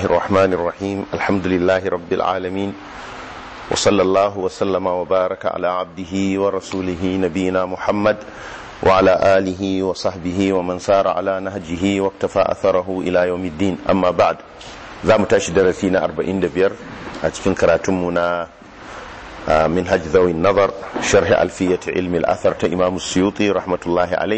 الرحمن الرحيم الحمد لله رب العالمين وصلى الله وسلم وبارك على عبده ورسوله نبينا محمد وعلى آله وصحبه ومن سار على نهجه واقتفى أثره إلى يوم الدين أما بعد za mu tashi darasi na 45 a cikin karatunmu na منهج ذوي النظر شرح ألفية علم الأثر تإمام السيوطي رحمة الله عليه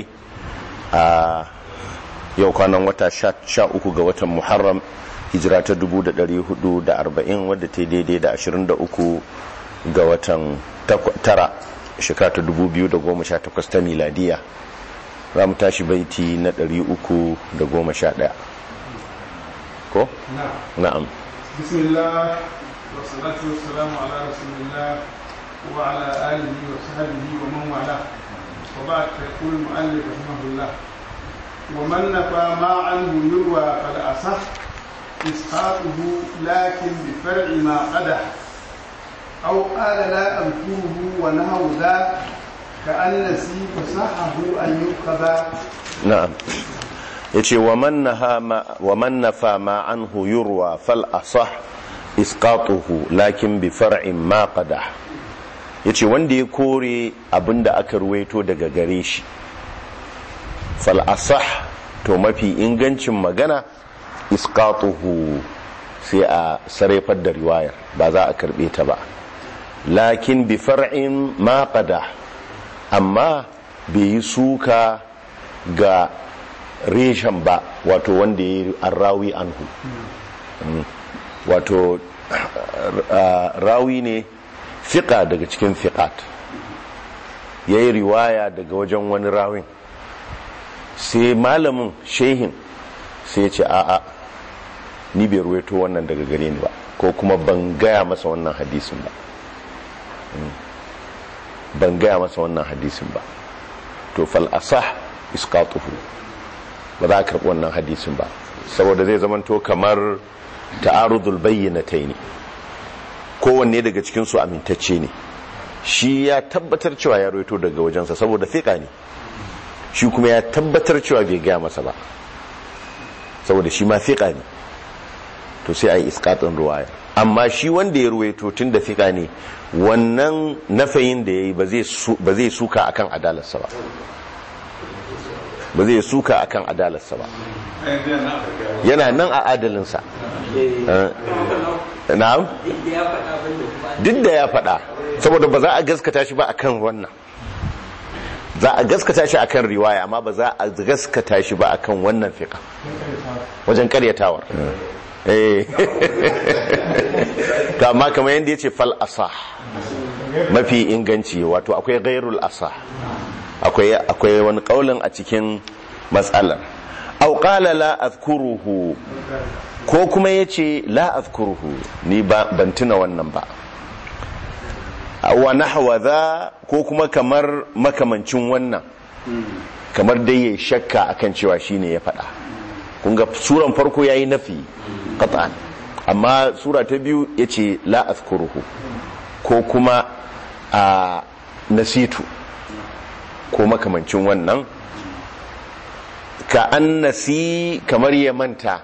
yau kwanan wata sha uku ga watan muharram hijira ta dubu da dari hudu da arba'in wadda ta daidai da ashirin da uku ga watan tara shekara ta dubu biyu da goma sha takwas ta miladiya za mu tashi baiti na dari uku da goma sha ɗaya ko? na'am bismillah والصلاة والسلام على رسول الله وعلى آله وصحبه ومن والاه وبعد فيقول المؤلف رحمه الله ومن نفى ما عنه يروى قد أصح إسقاطه لكن بفرع ما قدح أو قال لا أذكره ونهو ذا كأن نسي فصحه أن يؤخذ نعم yace wa man nafa ma anhu yurwa fal asah isqatuhu lakin bi far'in ma qadah yace wanda ya kore abinda aka ruwaito daga gare shi fal asah to mafi ingancin magana isqatuhu sai a sarrafar da riwayar ba za a karbe ta ba lakin bi far'in ma qadah amma bai yi suka ga reshen ba wato wanda ya yi arrawi anhu wato rawi ne fiƙa daga cikin fiƙat ya yi riwaya daga wajen wani rawin sai malamin shehin sai ya ce a'a ni bai ruwaito wannan daga gare ni ba ko kuma ban gaya masa wannan hadisin ba ban gaya masa wannan hadisin ba to fal'asah iskatuhu ba za a karɓi wannan hadisin ba saboda zai zamanto kamar ta'arudul bayyanatai ne kowanne daga cikinsu amintacce ne shi ya tabbatar cewa ya roito daga wajensa saboda fiƙa ne shi kuma ya tabbatar cewa bai gaya masa ba saboda shi ma fiƙa ne to sai a yi iskatun ruwaya amma shi wanda ya ruwaito tun da fiƙa ne wannan nafayin da ya yi ba zai suka akan adalarsa ba ba zai suka akan adalarsa ba yana nan a adalinsa na'am duk da ya faɗa saboda ba za a gaskata shi ba akan wannan za a gaskata shi akan riwaya amma ba za a gaskata shi ba akan wannan fiƙa wajen karyatawar to amma kamar yadda ya ce fal asah mafi inganci wato akwai gairul asah akwai wani kaulin a cikin matsalar au qala la azkuruhu ko kuma yace la azkuruhu ni ban tuna wannan ba wa nahwa za ko kuma kamar makamancin wannan kamar dai yayi shakka akan cewa shine ya faɗa kun ga suran farko yayi nafi qat'an amma sura ta biyu yace la azkuruhu ko kuma a nasitu ko makamancin wannan ka an nasi kamar ya manta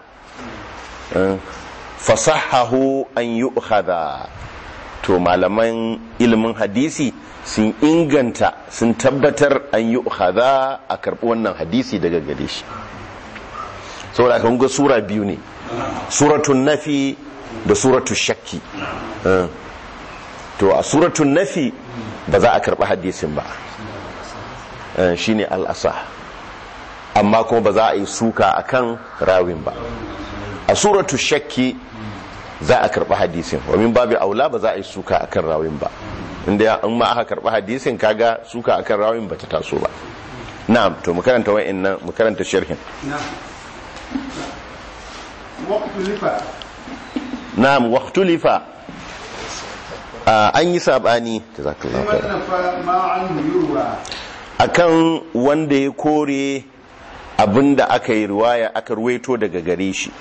fasahahu an yi to malaman ilimin hadisi sun inganta sun tabbatar an yi a karɓi wannan hadisi daga gare shi saboda kan ga sura biyu ne suratun nafi da suratun shakki to a suratun nafi ba za a karɓi hadisin ba shine al'asa amma kuma ba za a yi suka akan rawin ba a suratu shakki za a karɓi hadisin wamin babu aula ba za a yi suka akan rawin ba inda in ma aka karɓi hadisin kaga suka akan rawin ba ta taso ba na'am to mu karanta wa'annan mu karanta sharhin na'am waqtulifa an yi sabani jazakallahu khairan akan wanda ya kore abinda aka yi riwaya aka ruwaito daga gare shi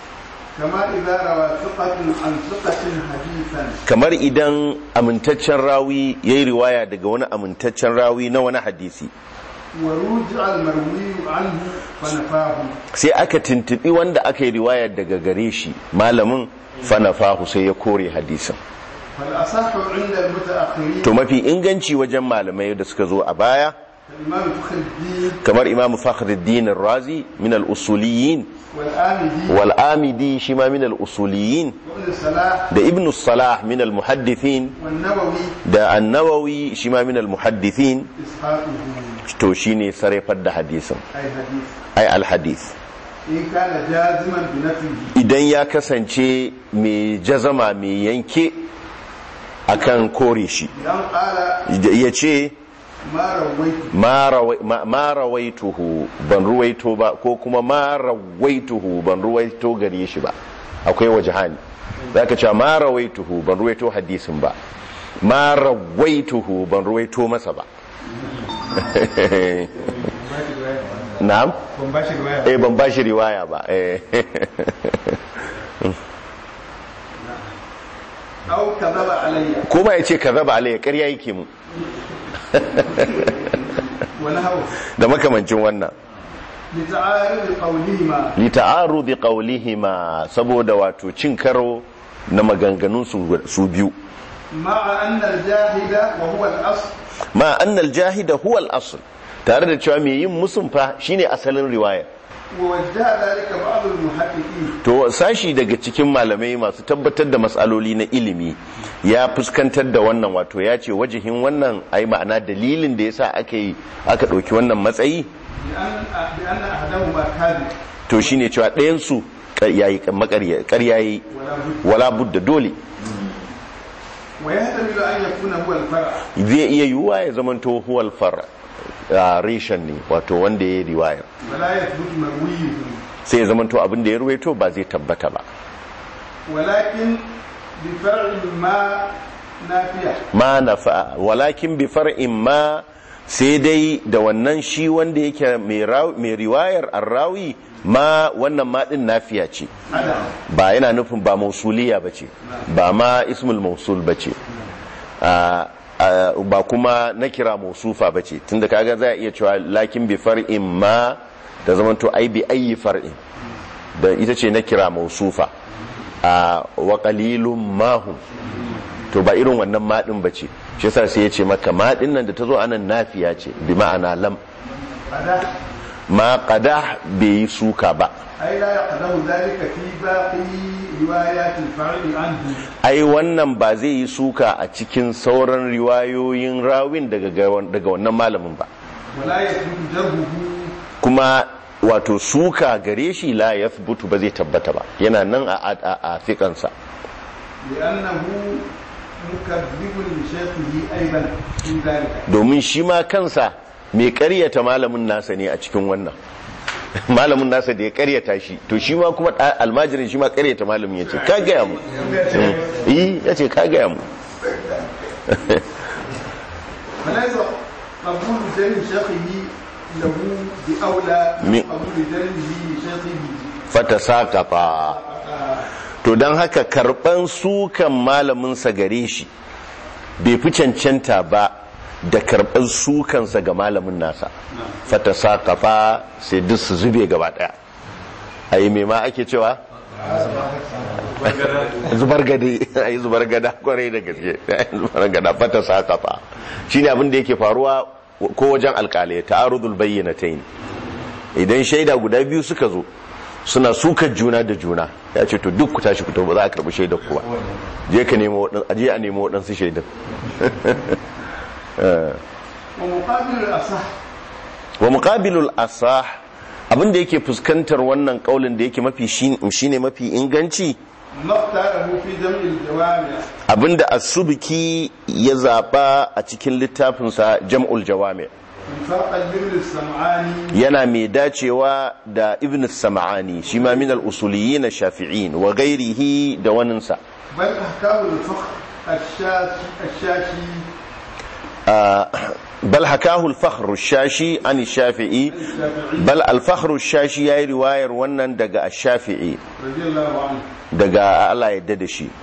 kamar idan amintaccen rawi ya yi riwaya daga wani amintaccen rawi na wani hadisi ورجع المروي عنه فنفاه sai aka tuntubi wanda aka yi riwayar daga gare shi malamin fanafahu sai ya kore hadisin فالأصح عند المتأخرين to mafi inganci wajen malamai da suka zo a baya الإمام فخر الدين kamar imamu fakhruddin razi min al-usuliyin والآمدي wal amidi shi ma min al-usuliyin وابن الصلاح da ibn salah min al-muhaddithin والنووي da an-nawawi shi ma min al-muhaddithin إسحاقه to shine sarrafar da hadisin أي حديث ai al-hadith إن كان جازما بنفيه idan ya kasance mai jazama mai yanke akan kore shi بأن قال ya ce ما رويت ma rawai- ma- ma rawaituhu ban ruwaito ba ko kuma ma rawaituhu ban ruwaito gare shi ba akwai wajahani za ka ce ma rawaituhu ban ruwaito hadisin ba ma rawaituhu ban ruwaito masa ba na'am ban ba shi riwaya eh ban bashi riwaya ba eh أو كذب علي ko ba ya ce kaza ba alayya ƙarya yake mu ونهوه da makamancin wannan لتعارض قولهما li ta'arudi qawlihima saboda wato cin karo na maganganun su su biyu مع أن الجاهد وهو الأصل ma annal jahida huwa al-asl tare da cewa mai yin musun fa shine asalin riwaya ووجه ذلك بعض المحققين to sashi daga cikin malamai masu tabbatar da matsaloli na ilimi ya fuskantar da wannan wato ya ce wajihin wannan ai ma'ana dalilin da yasa aka yi aka ɗauki wannan matsayi بأن بأن أحدهما كاذب to shine cewa ɗayan su ƙarya yi ولا بد wala budda dole ويحتمل أن يكون هو الفرع zai iya yiwuwa ya zamanto huwal far a reshen ne wato wanda ya yi riwayar ولا يثبت مرويه sai ya zamanto abin da ya ruwaito ba zai tabbata ba ولكن بفرع ما نافية ma nafa walakin bi far'in ma sai dai da wannan shi wanda yake mai raw- mai riwayar arrawi ma wannan ma din nafiya ce عدم ba yana nufin ba mausuliya bace ba ma ismul mausul bace a a- ba kuma na kira mausufa bace tunda kaga za a iya cewa lakin bi far'in ma da zamanto ai bi ayi far'in da ita ce na kira mausufa a wa qalilum mahum to ba irin wannan maɗin ba ce shi yasa sai ya ce maka maɗin nan da ta zo anan nafiya ce bi ma'ana lam فده ma qada bai yi suka ba أي لا يقدم ذلك في باقي روايات الفرع عنه ai wannan ba zai yi suka a cikin sauran riwayoyin rawin daga daga wannan malamin ba ولا يثبت جرحه kuma wato suka gare shi la yathbutu ba zai tabbata ba yana nan a a, a, a fiƙansa لأنه مكذب لشيخه أيضا في ذلك domin shi ma kansa mai ƙaryata malamin nasa ne a cikin wannan malamin nasa da ya ƙaryata shi to shi ma kuma ɗa- almajirin shi ma ƙaryata malamin ya ce ka gaya mu yi ya ce ka gaya mu فليس قبول جرح شيخه له بأولى من من- قبول جرحه لشيخه fata saƙafa to don haka karɓan sukan malaminsa gare shi bai fi cancanta ba da karɓar sukansa ga malamin nasa fata saƙafa sai duk su zube gaba ɗaya a yi mai ma ake cewa zubar gade a yi zubar gada kwarai da gaske zubar gada fata saƙafa shi ne abin da yake faruwa ko wajen alƙalai ta'arudul bayyana ta idan shaida guda biyu suka zo suna sukar juna da juna ya ce to duk ku tashi fito ba za a karɓi shaidar ku ba je ka nemo waɗansu aje a nemo waɗansu shaidan ومقابل الأصح wa muqabilul asah abin da yake fuskantar wannan kaulin da yake mafi shine mafi inganci ما اختاره في جمع الجوامع abinda as-subki ya zaba a cikin littafinsa jam'ul jawami فرقا لابن السمعاني yana mai dacewa da ibn sam'ani shi ma min al-usuliyyin shafi'in wa ghairihi da waninsa بل أحكام الفقه الشاشي الشاشي bal hakahu al-fakhr ash-shashi an ash-shafi'i bal al-fakhr ash-shashi yayi riwayar wannan daga ash-shafi'i رضي الله عنه daga Allah yadda da shi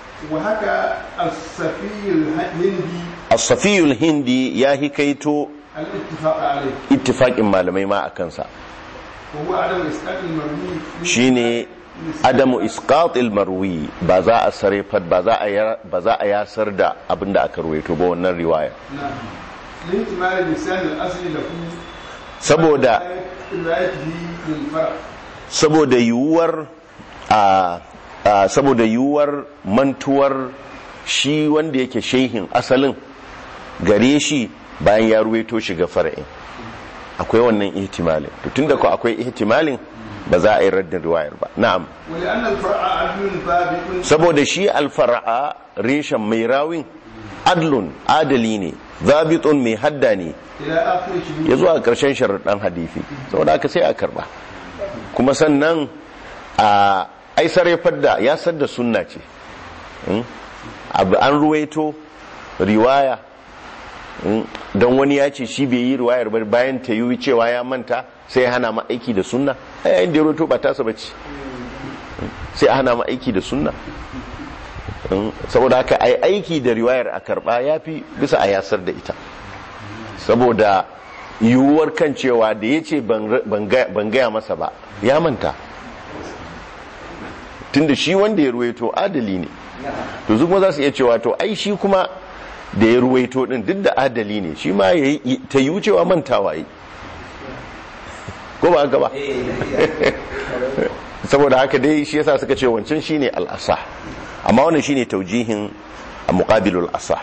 وهكا الصفي الهندي as-safiyul hindi ya hikaito الاتفاق عليه ittifaqin malamai ma a kansa وهو عدم إسقاط المرمي في- shine adamu isqatil marwi ba za a sarefar ba za a ya- ba za a yasar da abinda aka ruwaito ba wannan riwaya نعم لاحتمال لسان الأصل له saboda روايته للفرع saboda yiwuwar a a- saboda yiwuwar mantuwar shi wanda yake shehin asalin gare shi bayan ya ruwaito shi ga fara'in akwai wannan ihtimalin to tunda ko akwai ihtimalin ba za a yi raddin riwayar ba na'am ولأن الفرع عدل ضابط saboda shi alfara'a reshen mai rawin adlun adali ne zabitun mai hadda ne إلى آخر شهود ya zuwa ƙarshen sharaɗin hadifi saboda aka sai a karba kuma sannan a aisar ya fadda ya sadda sunna ce Mm? abu an ruwaito riwaya Mm? don wani ya ce shi bai yi riwayar ba bayan ta yi cewa ya manta sai ya hana ma aiki da sunna a yayin da ya ruwaito ba tasa bace Mm? sai a hana ma aiki da sunna Mm? saboda haka ai aiki da riwayar a karba ya fi bisa a yasar da ita saboda yiwuwar kan cewa da ya ce ban gaya masa ba ya manta tunda shi wanda ya ruwaito adali ne to su kuma za su iya cewa to ai shi kuma da ya ruwaito din duk da adali ne shi ma ya yi ta yi cewa mantawa yi ko ba haka ba saboda haka dai shi yasa suka ce wancan shine al-asah amma wannan shine taujihin muqabilul asah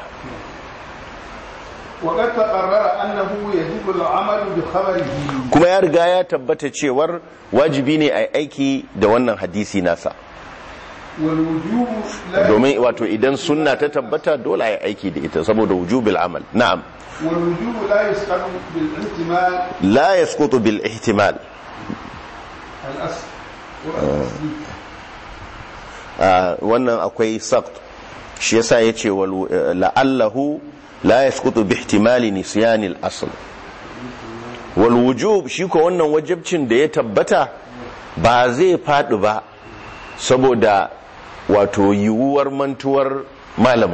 وقد تقرر أنه يجب العمل بخبره kuma ya riga ya tabbata cewar wajibi ne a aiki da wannan hadisi nasa والوجوب لا domin wato idan sunna ta tabbata dole a aiki da ita saboda wujubil amal na'am والوجوب لا يسقط بالاحتمال la yasqutu bil ihtimal الأصل والتصديق Ah, wannan akwai saqt shi yasa yace wal la'allahu la yasqutu bi ihtimali nisyan al asl wal wujub shi ko wannan wajibcin da ya tabbata ba zai fadi ba saboda wato yiwuwar mantuwar malamin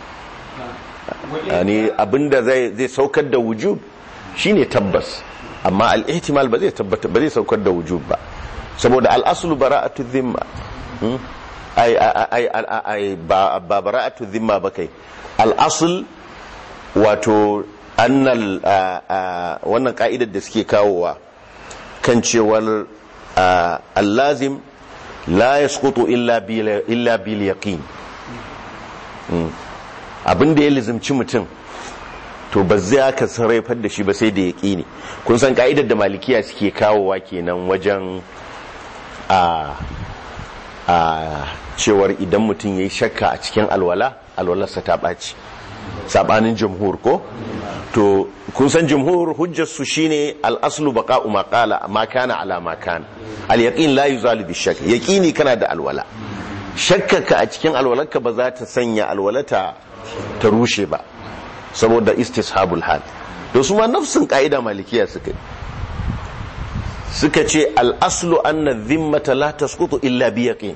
yani abinda zai zai saukar da wujub shine tabbas amma al-ihtimal ba zai tabbata ba zai saukar da wujub ba saboda al-aslu bara'atu dhimma Hmm? ai ai ai ai ba ba bara'atu dhimma ba kai al-asl wato annal a- a- wannan ka'idar da suke kawowa kan cewar a, al-lazim la yasqutu illa bil illa bil yaqin abin da ya lizimci mutum to ba zai aka sarrafar da shi ba sai da yaƙini kun san ka'idar da malikiya suke kawowa kenan wajen a a cewar idan mutum ya yi shakka a cikin alwala alwalarsa ta ɓaci saɓanin jamhur ko to kun san jamhur hujjarsu shine al'aslu baqa'u ma qala ma kana ala ma kana al yaqin la yuzalu bi shakk yaqini kana da alwala shakkaka a cikin alwalarka ba za ta sanya alwalata ta rushe ba saboda istishabul hal to su ma nafsin ka'ida malikiya suka yi suka ce al'aslu anna zimmata la tasqutu illa bi yaqin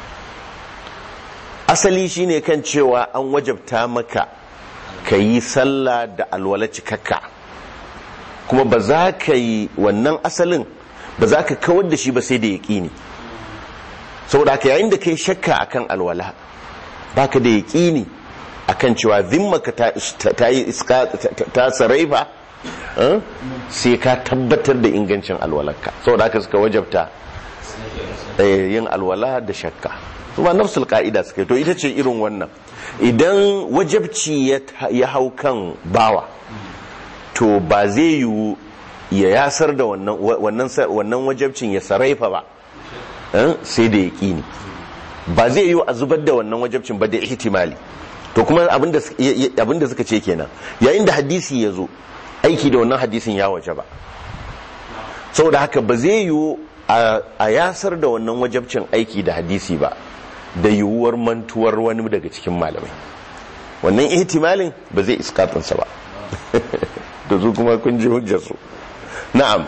asali shine kan cewa an wajabta maka ka yi sallah da alwala cikakka kuma ba za ka yi wannan asalin ba za ka kawar da shi ba sai da yaƙini saboda haka yayin da ka yi shakka akan alwala baka da yaƙini akan cewa zimmaka ta ta yi iska ta saraifa eh, sai ka tabbatar da ingancin alwalarka saboda haka suka wajabta eh, yin alwala da shakka su ba nafsul ka'ida suka yi to ita ce irin wannan idan wajabci ya ta- ya hau kan bawa to ba zai yiwu ya yasar da wannan wannan sa- wannan wajabcin ya saraifa ba eh, sai da yaƙini ba zai yiwu a zubar da wannan wajabcin ba da ihtimali to kuma abinda su- ya- ya- abinda suka ce kenan yayin da hadisi ya zo aiki da wannan hadisin ya waje ba saboda haka ba zai yiwu a a yasar da wannan wajabcin aiki da hadisi ba da yiwuwar mantuwar wani daga cikin malamai wannan ihtimalin ba zai iskatinsa ba da su kuma kun ji hujjarsu na'am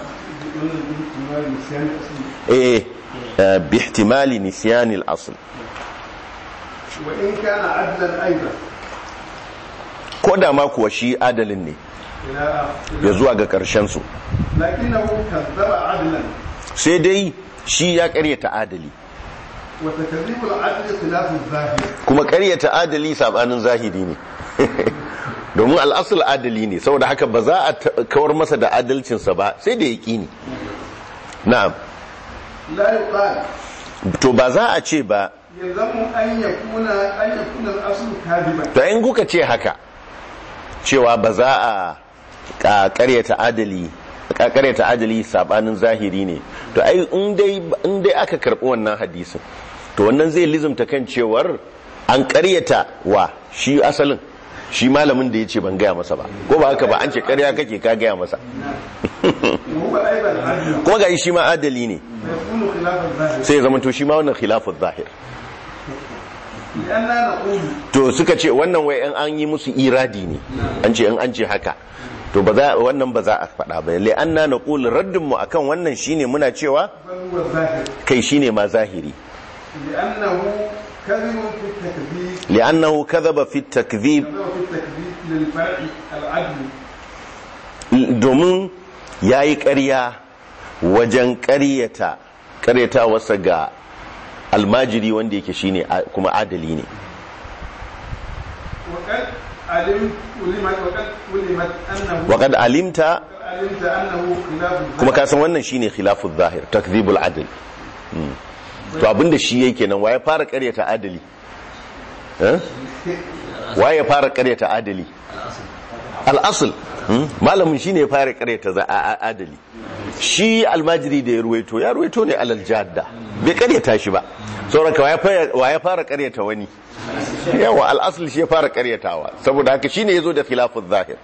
eh eh, bi ihtimali nisyanil asl وإن كان عدلا أيضا ko da ma kuwa shi adalin ne إلى ya zuwa ga ƙarshen su لكنه كذب عدلا sai dai shi ya ƙaryata adali وتكذيب العدل خلاف الظاهر kuma ƙaryata adali sabanin zahiri ne domin al'asul adali ne saboda haka ba za a ta- kawar masa da adalcinsa ba sai da yaƙini na'am لا يقال to ba za a ce ba يلزم أن يكون أن يكون الأصل كاذبا to in kuka ce haka cewa ba za a ka- ƙaryata adali ka ƙaryata adali sabanin zahiri ne to ai in dai in dai aka karɓi wannan hadisin to wannan zai lizumta kan cewar an ƙaryata wa shi asalin shi malamin da ya ce ban gaya masa ba ko ba haka ba an ce ƙarya kake ka gaya masa وهو أيضا عدل kuma ga shi ma adali ne فيكون خلاف الظاهر sai ya zama to shi ma wannan khilafin zahir لأننا نقول to suka ce wannan wai in an yi musu iradi ne an ce in an ce haka to ba za wannan ba za a faɗa ba lai an na naqul raddin mu akan wannan shine muna cewa بل هو الظاهر kai shine ma zahiri لأنه كذب في التكذيب li'annahu kadhaba fi takdhib كذب في التكذيب للفرع العدل domin yayi ƙarya wajen ƙaryata ƙaryata wasa ga almajiri wanda yake shine a- kuma adali ne وقد علمت علمت وقد علمت أنه waqad alimta وقد علمت أنه خلاف kuma الظاهر ka san wannan shine khilaful zahir takdhibul adl Mm. to abinda shi yake nan waye fara ƙaryata adali eh waye fara ƙaryata adali al-asl Mm. malamin shine ya fara ƙaryata za- a- a- adali shi almajiri da ya ruwaito ya ruwaito ne alal jadda bai ƙaryata shi ba sauraka waye fara- waye fara ƙaryata wani yawa al-asl shi ya fara ƙaryatawa saboda haka shine yazo da khilaful zahir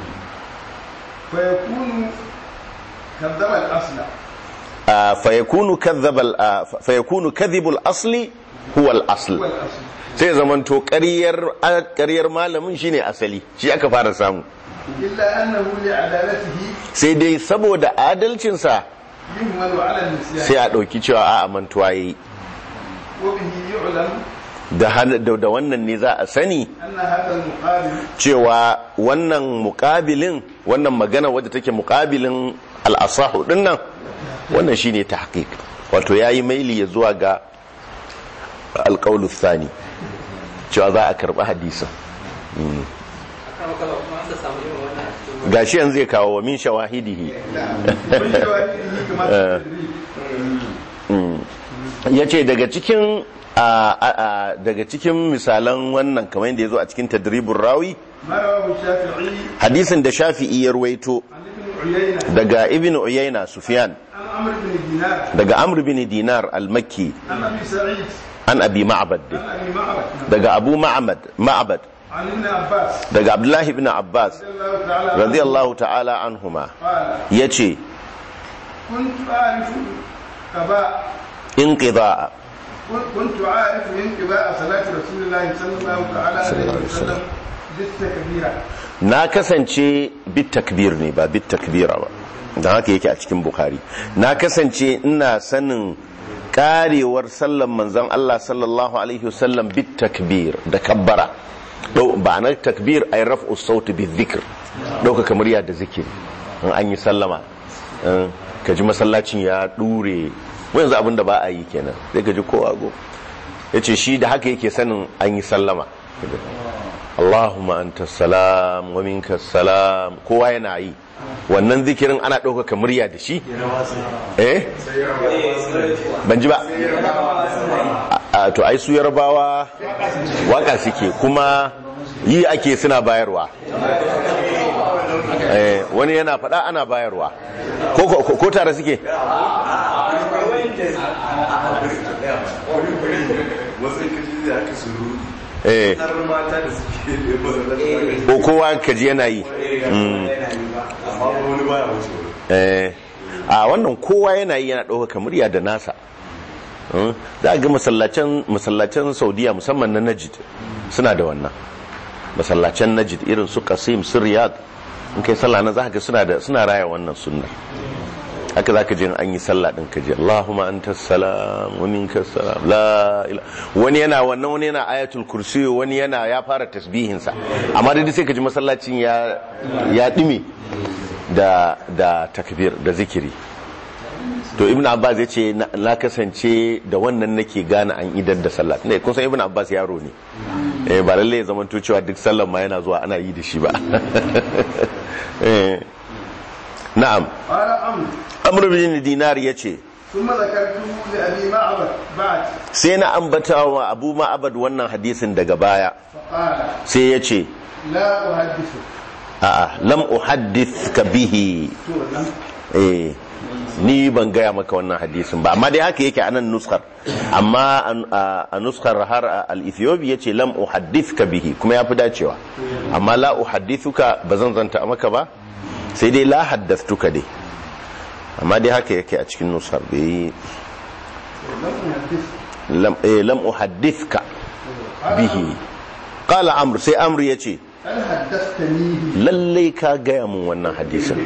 فيكون كذب الأصل آه، فيكون كذب ال- آه، فيكون كذب الاصل هو هو الاصل الأصل sai zamanto ƙaryar ƙaryar malamin shine asali shi aka fara samu إلا أنه لعدالته sai dai saboda adalcinsa يهمل على النسيان sai a ɗauki cewa a mantuwa yayi وبه يعلم da han- da da wannan ne za a sani أن هذا المقابل cewa wannan muƙabilin wannan magana wadda take muƙabilin al'asahu dinnan wannan shine tahqiq wato yayi maili ya zuwa ga alqaulu thani cewa za a karɓi hadisin kama kala kuma an samu irin wannan a cikin gashi yanzu zai kawo wa min shawahidihi من شواهده كما في التدريب ya ce daga cikin a- a- a- daga cikin misalan wannan kamar yadda ya zo a cikin tadribin rawi ما رواه الشافعي hadisin da shafi'i ya ruwaito عن ابن عيينة daga ibn uyayna sufyan عن عمرو بن دينار daga amr bin dinar al-makki عن أبي سعيد an abi ma'bad عن أبي معبد daga abu ma'bad ma'bad عن ابن عباس daga abdullahi ibn abbas رضي الله تعالى عنه radiyallahu ta'ala anhuma قال yace كنت أعرف قضاء inqida'a كنت عارف انقضاء صلاة رسول الله صلى الله تعالى عليه وسلم بالتكبيرة na kasance bit takbir ne ba bit takbira ba don haka yake a cikin bukhari na kasance ina sanin karewar sallan manzon Allah sallallahu alaihi wasallam bit takbir da kabbara Dau- ba na takbir ay raf'u sauti bi dhikr dauka kamar ya da zikiri in an yi sallama in ka ji masallacin ya dure mu yanzu abin da ba a yi kenan sai ka ji kowa go yace shi da haka yake sanin an yi sallama Allahumma anta salam wa minka salam kowa yana yi wannan zikirin ana ɗaukaka murya da shi eh ban ji ba a to ai su yarbawa waka suke kuma yi ake suna bayarwa eh wani yana faɗa ana bayarwa ko ko- ko tare suke wasu kaji da aka suru eh har mata da suke da ko kowa kaji yana yi Mm. amma wani baya wuce Eh, a wannan kowa yana yi yana ɗaukaka murya da nasa Mm, za a ga masallacin masallacin saudiya musamman na najid suna da wannan masallacin najid irin su kasim su riyad in kai sallah na za ka ga suna da suna raya wannan sunnar haka zaka je an yi sallah din ka je Allahumma antas salam wa minkas salam la ila wani yana wannan wani yana ayatul kursi wani yana ya fara tasbihin sa amma dai sai ka ji masallacin ya ya dime da da takbir da zikiri to ibn abbas ya ce na kasance da wannan nake gane an idar da sallah ne kun san ibn abbas yaro ne eh ba lalle ya zama cewa duk sallan ma yana zuwa ana yi da shi ba eh na'am قال عمرو amr bin dinar yace ثم ذكرته لأبي معبد بعد sai na ambata wa abu ma'abad wannan hadisin daga baya فقال sai yace لا أحدثك a'a lam uhaddithka bihi تو لم eh ni ban gaya maka wannan hadisin ba amma dai haka yake anan nuskar amma an- a a nuskar har al-ethiopi yace lam uhaddithka bihi kuma yafi dacewa amma la uhaddithuka bazan zanta maka ba sai dai la haddathtuka dai amma dai haka yake a cikin nuskar bai لم أحدثك lam eh lam uhaddithka bihi qala amr sai amr yace هل حدثتنيه lallai ka gaya mun wannan hadisin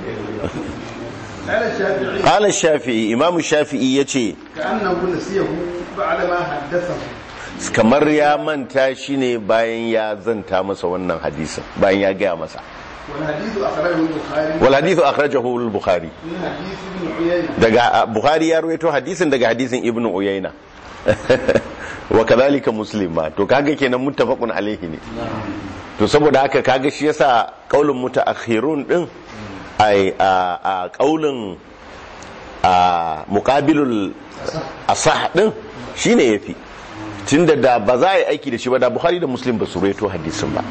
قال الشافعي qala shafi'i imamu shafi'i yace كأنه نسيه بعد ما حدثه kamar ya manta shi ne bayan ya zanta masa wannan hadisin bayan ya gaya masa والحديث أخرجه البخاري wal hadithu akhrajahu al bukhari من حديث ابن عيينة daga a, bukhari ya ruwaito hadisin daga hadisin ibnu uyayna wa kadhalika muslim ma to kaga kenan muttafaqun alaihi ne to saboda haka kaga shi yasa qaulun mutaakhirun din ai a a qaulun a muqabilul asah din shine yafi tunda da ba za a yi aiki da shi ba da bukhari da muslim ba su ruwaito hadisin ba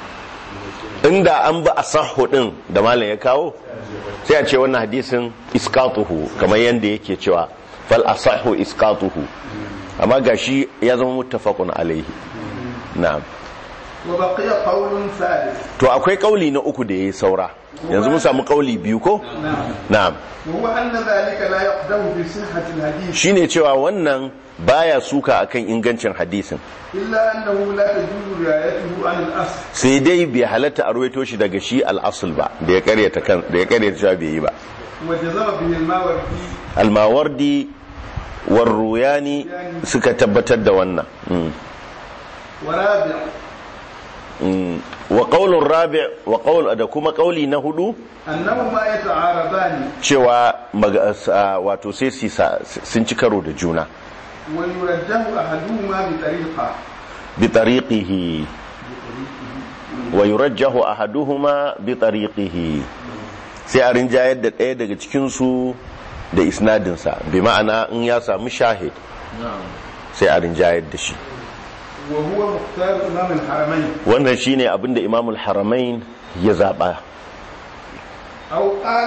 inda an ba asahu din da malam ya kawo sai a ce wannan hadisin iskatuhu kamar yadda yake cewa fal asahu iskatuhu amma gashi ya zama muttafaqun alaihi na'am وبقي قول ثالث to akwai kauli na uku da yayi saura yanzu mun samu kauli biyu ko نعم na'am وهو أن ذلك لا يقدم بصحة الحديث shine cewa wannan baya suka akan ingancin hadisin إلا أنه لا تجوز رعايته عن الأصل sai dai bai halatta a ruwaito shi daga shi al-asl ba da ya karyata kan da ya karyata cewa bai yi ba وجزم به الماوردي al-mawardi warruyani suka tabbatar da wannan mm. ورابع Mm. wa qaulur rabi' wa qaul da kuma qauli na hudu أنهما يتعارضان cewa maga- sa- wato sai su sa- sun ci karo da juna ويرجح أحدهما بطريقة bi tariqihi wa yurajjahu ahaduhuma bi tariqihi sai a rinjayar da ɗaya daga cikin su da isnadin sa bi ma'ana in ya samu shahid sai a rinjayar da shi وهو مختار إمام الحرمين wannan shine abinda imamul haramain ya zaba أو قال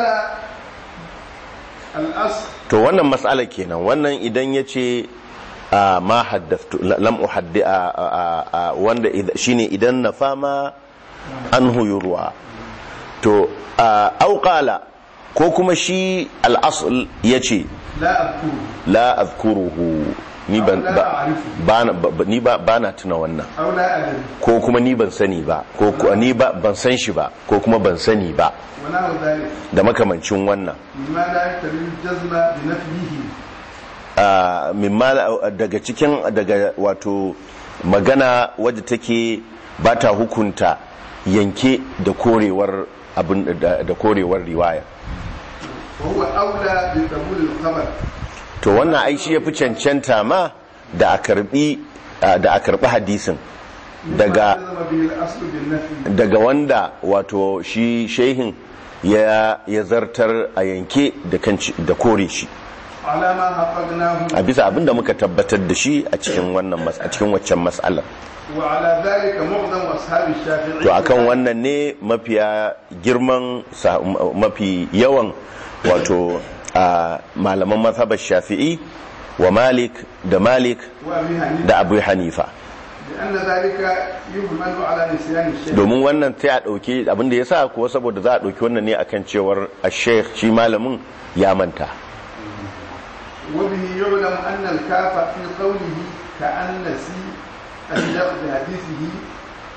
الأصل to wannan matsala kenan wannan idan ya ce a ma haddaftu lam uhaddi a a- a- wanda id- shine idan na fama an huyurwa to a, au qala ko kuma shi al-asl yace لا أذكره la azkuruhu ni ban La ba, a'rifu. bana- ba- ni ba bana tuna wannan أو لا أدري ko kuma ni ban sani ba ko ko- ni ba ban san shi ba ko kuma ban sani ba ونحو ذلك da makamancin wannan مما لا يقتضي الجزم بنفيه a mimma daga cikin daga wato magana wadda take ba ta hukunta yanke da korewar abin da da korewar riwaya وهو أولى بقبول الخبر to wannan ai shi yafi cancanta ma da a karbi da a karbi hadisin مما daga جزم به الأصل بالنفي daga wanda wato shi shehin ya ya zartar a yanke da kan da kore shi على ما حققناه a bisa abinda muka tabbatar da shi a cikin wannan mas- a cikin waccan mas'alar وعلى ذلك معظم أصحاب الشافعي to akan wannan ne mafiya girman sa- mafi yawan wato a malaman mazhabar shafi'i wa malik da malik وأبي حنيفة da abu hanifa لأن ذلك يهمل على نسيان الشيخ domin wannan sai a ɗauki abinda ya sa kuwa saboda za a ɗauki wannan ne akan cewar a sheikh shi malamin ya manta وبه يعلم أن الكاف في قوله كأن نسي الشيخ بحديثه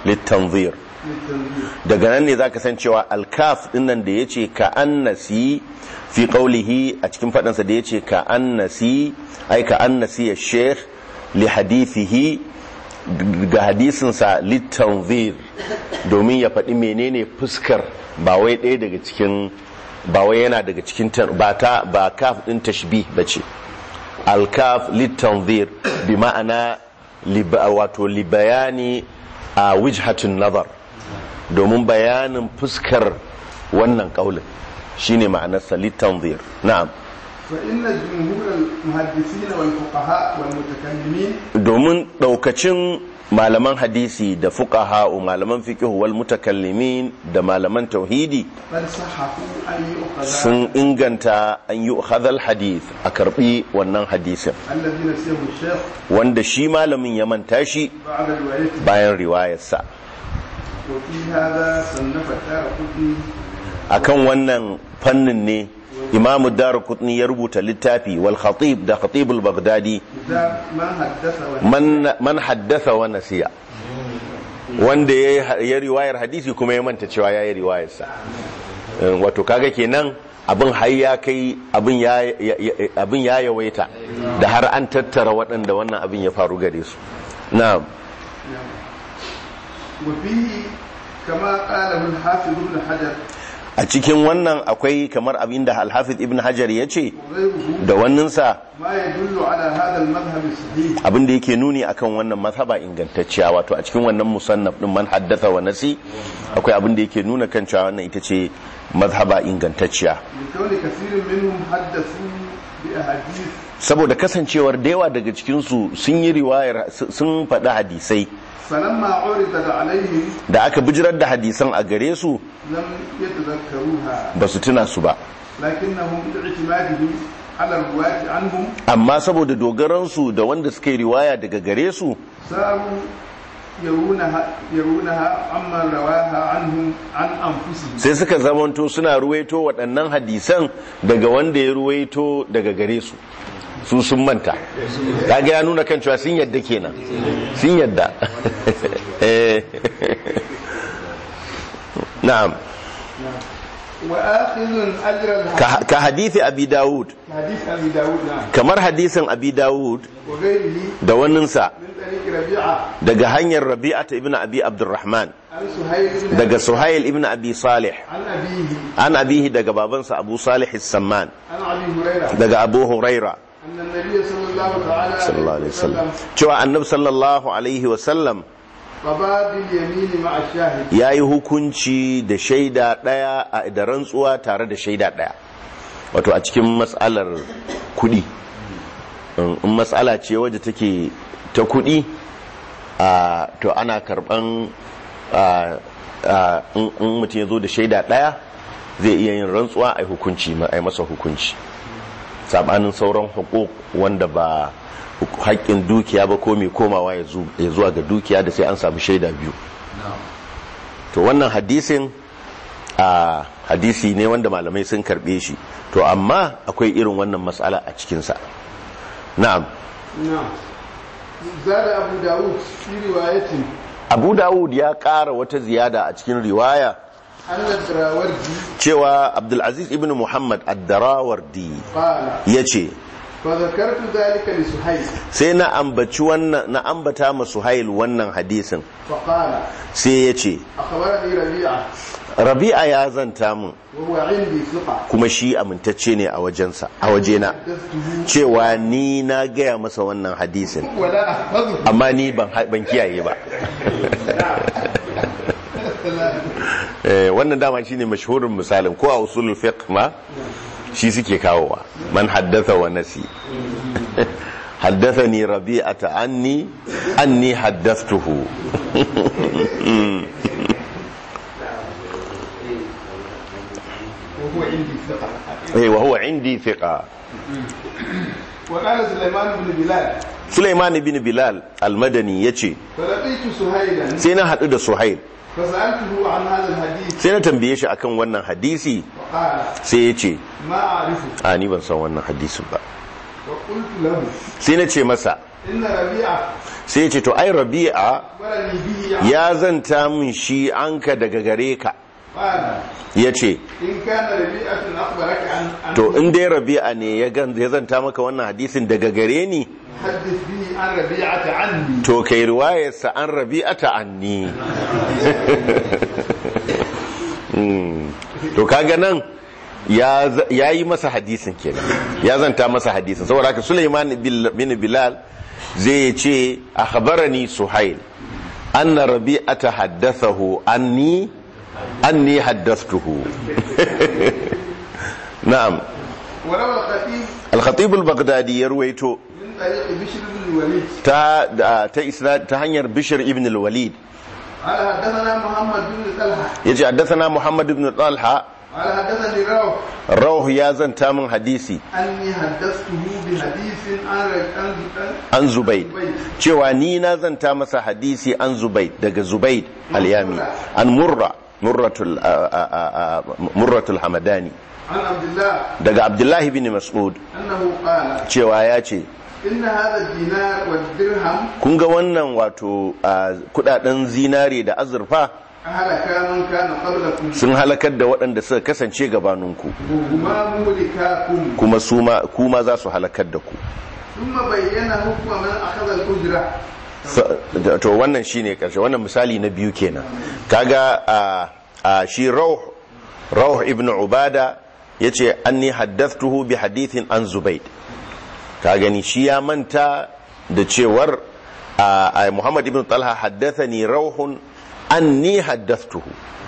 litanzir للتنظير daga nan ne zaka san cewa alkaf dinnan da yace ka annasi fi qawlihi a cikin fadansa da yace ka annasi ai ka annasi ya sheikh li hadithihi ga hadisinsa litanzir domin ya faɗi menene fuskar ba wai ɗaya daga cikin ba wai yana daga cikin tan- ba ta ba kaf din tashbih bace alkaf litanzir bi ma'ana liba- wato libayani a wijhatun nazar domin bayanin fuskar wannan kaulin shine ma'anarsa litanzir na'am فإن جمهور المحدثين والفقهاء والمتكلمين domin daukacin malaman hadisi da fuqaha malaman fiqh wal mutakallimin da malaman tauhidi قد صححوا أن يؤخذ sun inganta an yi hadal hadith a karbi wannan hadisin الذي نسيه الشيخ wanda shi malamin ya manta shi بعد روايته bayan riwayarsa وفي هذا صنف الدار قطني akan wannan fannin ne imamu darqutni ya rubuta littafi wal khatib da khatibul baghdadi كتاب ما حدث ونسي man man haddatha wa nasiya wanda ya ya riwayar hadisi kuma ya manta cewa ya yi riwayarsa Eh, wato kaga kenan abin har ya kai abin ya ya- ya- abin ya yawaita da har an tattara waɗanda wannan abin ya faru gare su na'am وفيه كما قاله الحافظ ابن حجر a cikin wannan akwai kamar abin da alhafiz ibn hajar ya ce وغيره da wanninsa ما يدل على هذا المذهب الصحيح abin da yake nuni akan wannan mazhaba ingantacciya wato a cikin wannan musannaf din man haddatha wa nasi akwai abin da yake nuna kan cewa wannan ita ce mazhaba ingantacciya لكون كثير منهم حدثوا بأحاديث saboda kasancewar da yawa daga cikin su sun yi riwayar sun faɗi hadisai فلما عرضت عليهم da aka bijirar da hadisan a gare su لم يتذكروها ba su tuna su ba لكنهم باعتمادهم على الرواة عنهم amma saboda dogaransu da wanda suka yi riwaya daga gare su صاروا يرونها يرونها عمن رواها عنهم عن أنفسهم sai suka zamanto suna ruwaito waɗannan hadisan daga wanda ya ruwaito daga gare su su sun manta kaga ya nuna kan cewa sun yadda kenan sun yadda Eh. na'am وآخذ أجر الحديث ka ka hadithi abi dawud حديث أبي داود نعم kamar hadisin abi dawud وغيره da waninsa من طريق ربيعة daga hanyar rabi'ata ibn abi abdurrahman عن سهيل بن daga suhail ibn abi salih عن أبيه an abihi daga babansa abu salih samman عن أبي هريرة daga abu huraira أن النبي صلى الله تعالى sallallahu alaihi wasallam cewa annabi sallallahu alaihi wasallam قضى باليمين مع الشاهد ya yi hukunci da shaida ɗaya a da rantsuwa tare da shaida ɗaya wato a cikin matsalar kuɗi in matsala ce wadda take ta kuɗi a to ana karɓan a- a- in in mutum ya zo da shaida ɗaya zai iya yin rantsuwa a yi hukunci ma- a yi masa hukunci sabanin sauran hukuk wanda ba haƙƙin dukiya ba ko mai komawa ya zu- ya zuwa ga dukiya da sai an samu shaida biyu to wannan hadisin a hadisi ne wanda malamai sun karbe shi to amma akwai irin wannan matsala a cikinsa na'am نعم زاد أبو داود في رواية abu dawud ya ƙara wata ziyada a cikin riwaya أن الدراوردي cewa abdulaziz ibn muhammad ad-darawardi قال ya ce فذكرت ذلك لسهيل sai na ambaci wannan na ambata ma suhail wannan hadisin فقال sai ya ce أخبرني ربيعة rabi'a ya zanta min وهو عندي ثقة kuma shi amintacce ne a wajensa a wajena حدثته cewa ni na gaya masa wannan hadisin ولا أحفظه amma ni ban ban kiyaye ba Eh, wannan dama shine mashhurin misalin ko a usulul fiqh ma shi suke kawowa man haddatha wa nasi haddathani rabi'ata anni anni haddathtuhu وهو عندي ثقة eh wa huwa indi thiqa وقال سليمان بن بلال Sulaiman ibn Bilal al-Madani yace فلقيت سهيلا sai na hadu da Suhail فسألته عن هذا الحديث sai na tambaye shi akan wannan hadisi فقال sai yace ما أعرفه a ni ban san wannan hadisin ba وقلت له sai na ce masa إن ربيعة sai ya ce to ai rabi'a أخبرني به ya zanta min shi anka daga gare ka قال ya ce إن كان ربيعة أخبرك عن عن to in dai rabi'a ne ya gan- ya zanta maka wannan hadisin daga gare ni حدث به عن ربيعة عني to kai riwayarsa an rabi'ata anni Mm. to kaga nan ya z- ya yi masa hadisin kenan ya zanta masa hadisin saboda haka Sulaiman bil- bin Bilal zai ce akhbarani Suhail anna rabi'ata haddathahu anni anni haddathtuhu na'am وروى الخطيب al-khatib al-baghdadi ya ruwaito من طريق بشر بن الوليد ta da- ta isnad ta hanyar Bishr ibn al-Walid قال حدثنا محمد بن طلحة yace haddathana Muhammad ibn Talha قال حدثني روح Rawh ya zanta min hadisi أني حدثته بحديث عن عن an Zubayd cewa ni na zanta masa hadisi an Zubayd daga Zubayd al-Yami an Murra Murratul a- a- a- a- Murratul Hamadani عن عبد الله daga Abdullahi bin Mas'ud أنه قال cewa ya ce إن هذا الدينار والدرهم kun ga wannan wato a, kudaden zinare da azurfa أهلك من كان قبلكم sun halakar da waɗanda suka kasance gabaninku وهما مهلكاكم kuma suma kuma za su halakar da ku ثم بين حكم من أخذ الأجرة Sa- da- to wannan shine karshe wannan misali na biyu kenan kaga a a shi rauh rauh ibn ubada yace anni haddathtuhu bi hadithin an zubayd ka gani shi ya manta da cewar a a muhammad ibn talha haddathani rauhun anni haddathtuhu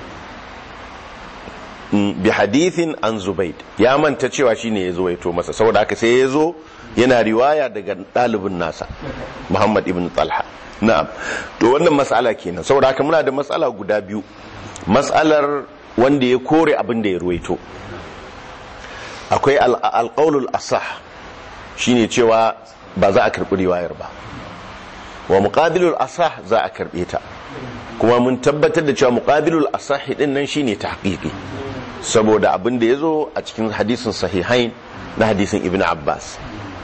Mm, bi hadithin an zubayd ya manta cewa shine ya zo ya to masa saboda haka sai ya zo yana riwaya daga ɗalibin nasa muhammad ibn talha na'am to wannan matsala kenan saboda haka muna da matsala guda biyu matsalar wanda ya kore abin da ya ruwaito akwai al- alƙaulul asah shine cewa ba za a karɓi riwayar ba wa muqabilul asah za a karɓe ta kuma mun tabbatar da cewa muqabilul asah din nan shine tahqiqi saboda abin da yazo a cikin hadisin sahihain na hadisin ibn abbas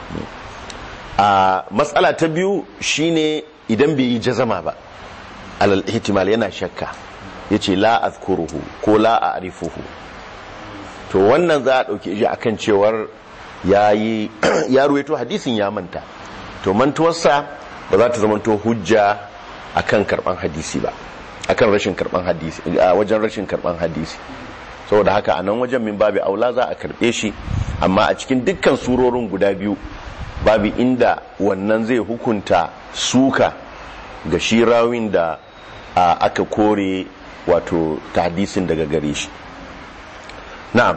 a matsala ta biyu shine idan bai yi jazama ba alal ihtimal yana shakka yace la azkuruhu ko la a'rifuhu to wannan za a dauke shi akan cewar yayi ya ruwaito hadisin ya manta to mantuwarsa ba za ta zamanto hujja akan karban hadisi ba akan rashin karban hadisi a wajen rashin karban hadisi saboda haka a nan wajen min babu aula za a karbe shi amma a cikin dukkan surorin guda biyu babu inda wannan zai hukunta suka ga shi rawin da a, aka kore wato hadisin daga gare shi na'am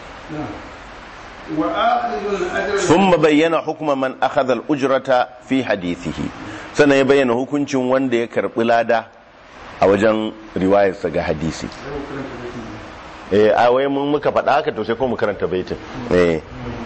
وآخذ الأجر ثم بين حكم من أخذ الأجرة في حديثه sannan ya bayyana hukuncin wanda ya karbi lada a wajen riwayarsa ga hadisi eh a wai mun muka faɗa haka to sai ko mu karanta baitin eh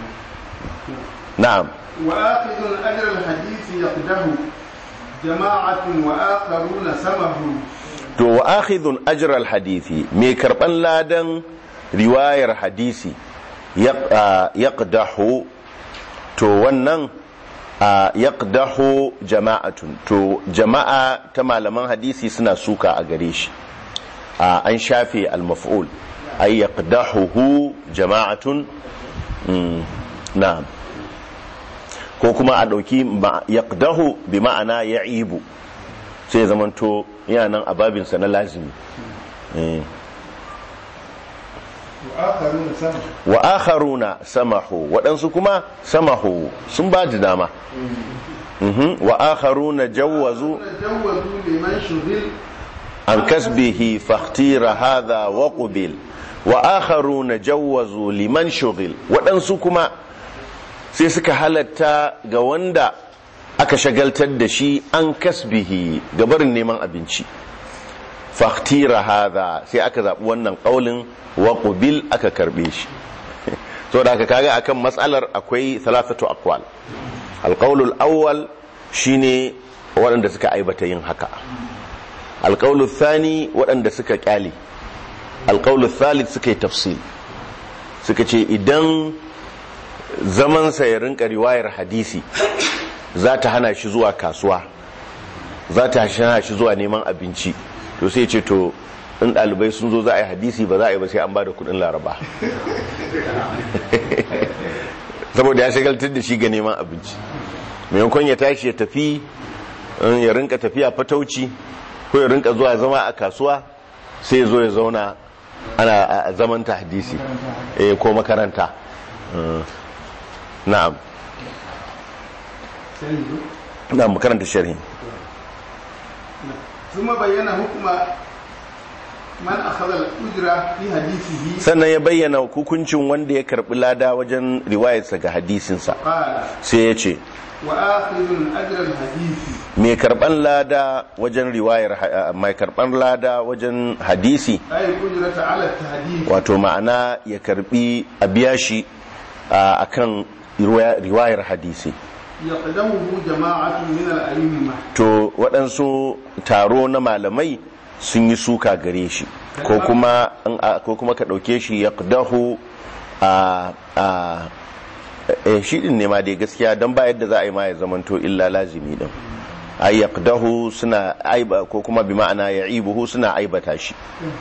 na'am وآخذ أجر الحديث يقده جماعة وآخرون سمه to wa akhidhun ajra al hadisi mai karban ladan riwayar hadisi yaq- ah, yaqdahu to wannan ah, yaqdahu jama'atun to jama'a ta malaman hadisi suna suka a gare shi Ah, an shafe al maf'ul ay yaqdahu jama'atun Mm, na'am ko kuma a ɗauki ma- yaqdahu bi ma'ana ya'ibu sai zamanto yana nan a babinsa na lazimi Eh. وآخرون سمه wa akharuna samahu waɗansu kuma samahu sun ba da dama Mhm. wa akharuna jawwazu تجوزوا لمن شغل an kasbihi fakhtira hadha wa qubil wa akharuna jawwazu liman shughil waɗansu kuma sai suka halatta ga wanda aka shagaltar da shi an kasbihi ga barin neman abinci fakhtira hadha sai aka zaɓi wannan ƙaulin wa qubil aka karɓe shi so da aka kaga akan matsalar akwai thalathatu aqwal alqaulul awwal shine waɗanda suka aibata yin haka alƙaulu thani waɗanda suka ƙyale alƙaulu thalith suka yi tafsil suka ce idan zamansa ya rinka riwayar hadisi za ta hana shi zuwa kasuwa za ta hana shi zuwa neman abinci to sai ce to in ɗalibai sun zo za a yi hadisi ba za a yi ba sai an ba da kudin laraba saboda ya shagaltar da shi ga neman abinci maimakon ya tashi ya tafi ya rinka tafiya fatauci ko ya rinka zuwa zama a kasuwa sai ya zo ya zauna ana a zaman ta hadisi eh ko makaranta na'am na'am makaranta sharhi ثم بين حكم من أخذ الأجرة في حديثه sannan ya bayyana hukuncin wanda ya karbi lada wajen riwayarsa ga hadisinsa قال sai ya ce وآخذ أجر الحديث mai karban lada wajen riwayar ha- mai karban lada wajen hadisi أي الأجرة على التحديث wato ma'ana ya karbi a biya shi a akan riwaya- riwayar hadisi يقدمه جماعة من الأئمة to waɗansu taro na malamai sun yi suka gare shi ko kuma in a- ko kuma ka ɗauke shi ya ƙdahu a a eh, shi ɗin ne ma dai gaskiya don ba yadda za a yi ma ya zamanto illa lazimi ɗin a ya ƙdahu suna aiba ko kuma bi ma'ana ya ibuhu suna aibata shi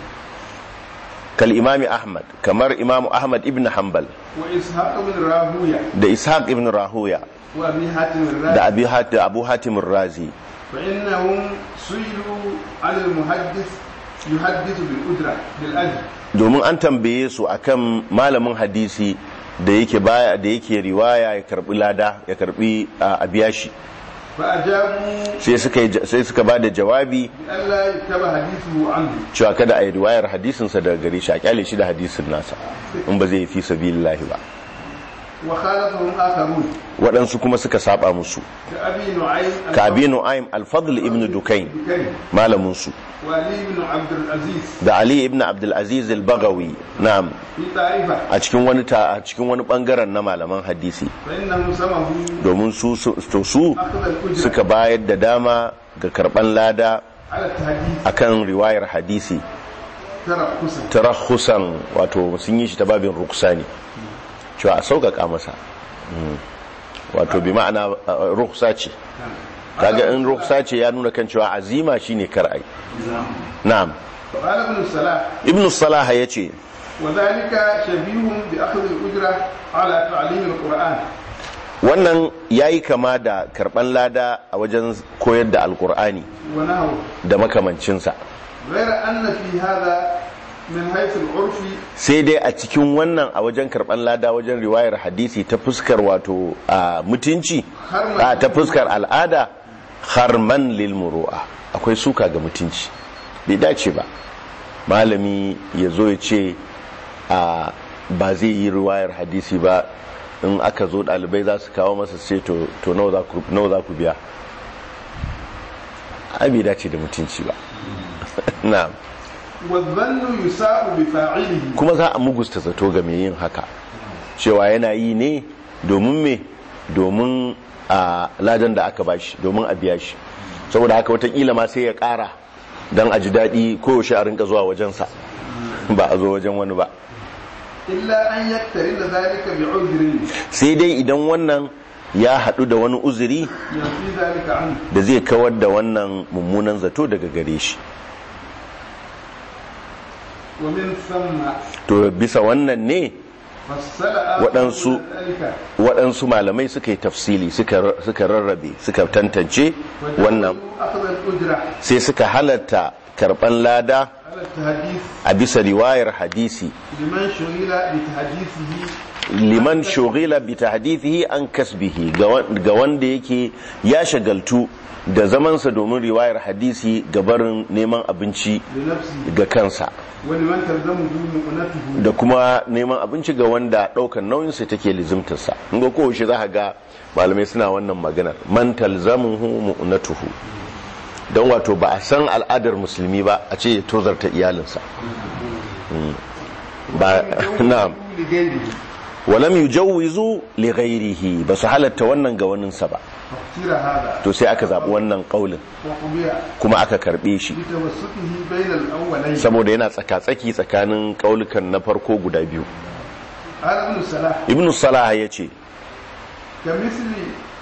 kal imami ahmad kamar imamu ahmad ibn hanbal وإسحاق بن راهوية da ishaq ibn rahuya وأبي حاتم da الرازي abi hat- da abu hatim razi فإنهم سئلوا عن المحدث يحدث بالأجرة بالأجر domin an tambaye su akan malamin hadisi da yake baya da yake riwaya ya karbi lada ya karbi a biya shi فأجابوا sai suka yi- sai suka bada jawabi بألا يكتب حديثه عنه cewa kada a yi riwayar hadisinsa daga gare shi a kyale shi da hadisin nasa in ba zai yi fi sabilillahi ba وخالفهم آخرون waɗansu kuma suka saba musu كأبي نعيم ka abi nu'aym al-fadl ibn dukain البكري malamin su وعلي بن عبد العزيز da ali ibn abdul aziz al-bagawi na'am في طائفة a cikin wani ta a cikin wani bangaren na malaman hadisi فإنهم سمه domin su su to su أخذ الأجرة suka bayar da dama ga karban lada على التحديث akan riwayar hadisi ترخصا tarakhusan wato sun yi shi ta babin ruksani cewa a sauƙaƙa masa Mm. wato bi ma'ana uh, ruksa ce kaga in ruksa ce ya nuna kan cewa azima shine kar'ai na'am قال ابن الصلاح ibn salah ya ce وذلك شبيه بأخذ الأجرة على تعليم القرآن wannan ya yi kama da karɓan lada a wajen koyar da alkur'ani ونحوه da makamancinsa غير أن في هذا من حيث العرف sai dai a cikin wannan a wajen karɓan lada wajen riwayar hadisi ta fuskar wato a mutunci a ta fuskar al'ada harman lil muru'a akwai suka ga mutunci bai dace ba malami ya zo ya ce a ba zai yi riwayar hadisi ba in aka zo ɗalibai za su kawo masa sai to to nawa za ku- nawa za ku biya ai bai dace da mutunci ba na'am والظن يساء بفاعله kuma za a mugusta zato ga mai yin haka cewa yana yi ne domin me domin a ladan da aka bashi domin a biya shi saboda haka watakila ma sai ya kara don a ji daɗi koyaushe a rinka zuwa wajensa ba a zo wajen wani ba إلا أن يقترن ذلك بعذر sai dai idan wannan ya haɗu da wani uzuri ينفي ذلك عنه da zai kawar da wannan mummunan zato daga gare shi ومن ثم to bisa wannan ne فصل waɗansu ذلك waɗansu malamai suka yi tafsili suka suka rarrabe suka tantance wannan وجعلوا أخذ الأجرة sai suka halatta karban lada على التحديث a bisa riwayar hadisi لمن شغل بتحديثه liman shugila bi tahdithihi an kasbihi ga wa- ga wanda yake ya shagaltu da zamansa domin riwayar hadisi ga barin neman abinci لنفسه ga kansa ولمن تلزمه مؤنته da kuma neman abinci ga wanda daukan nauyinsa take lizimtarsa in ga kowace za ga malamai suna wannan maganar man talzamuhu mu'natuhu don wato ba a san al'adar musulmi ba a ce ya tozarta iyalinsa Mm. ba na'am لغيره walam yujawwizu li ghairihi ba su halatta wannan ga waninsa ba فاختير هذا to sai aka zabi wannan kaulin وقبيع kuma aka karbe shi بتوسطه بين الأولين saboda yana tsaka-tsaki tsakanin kaulukan na farko guda biyu قال ابن الصلاح ibn salah ya ce كمثل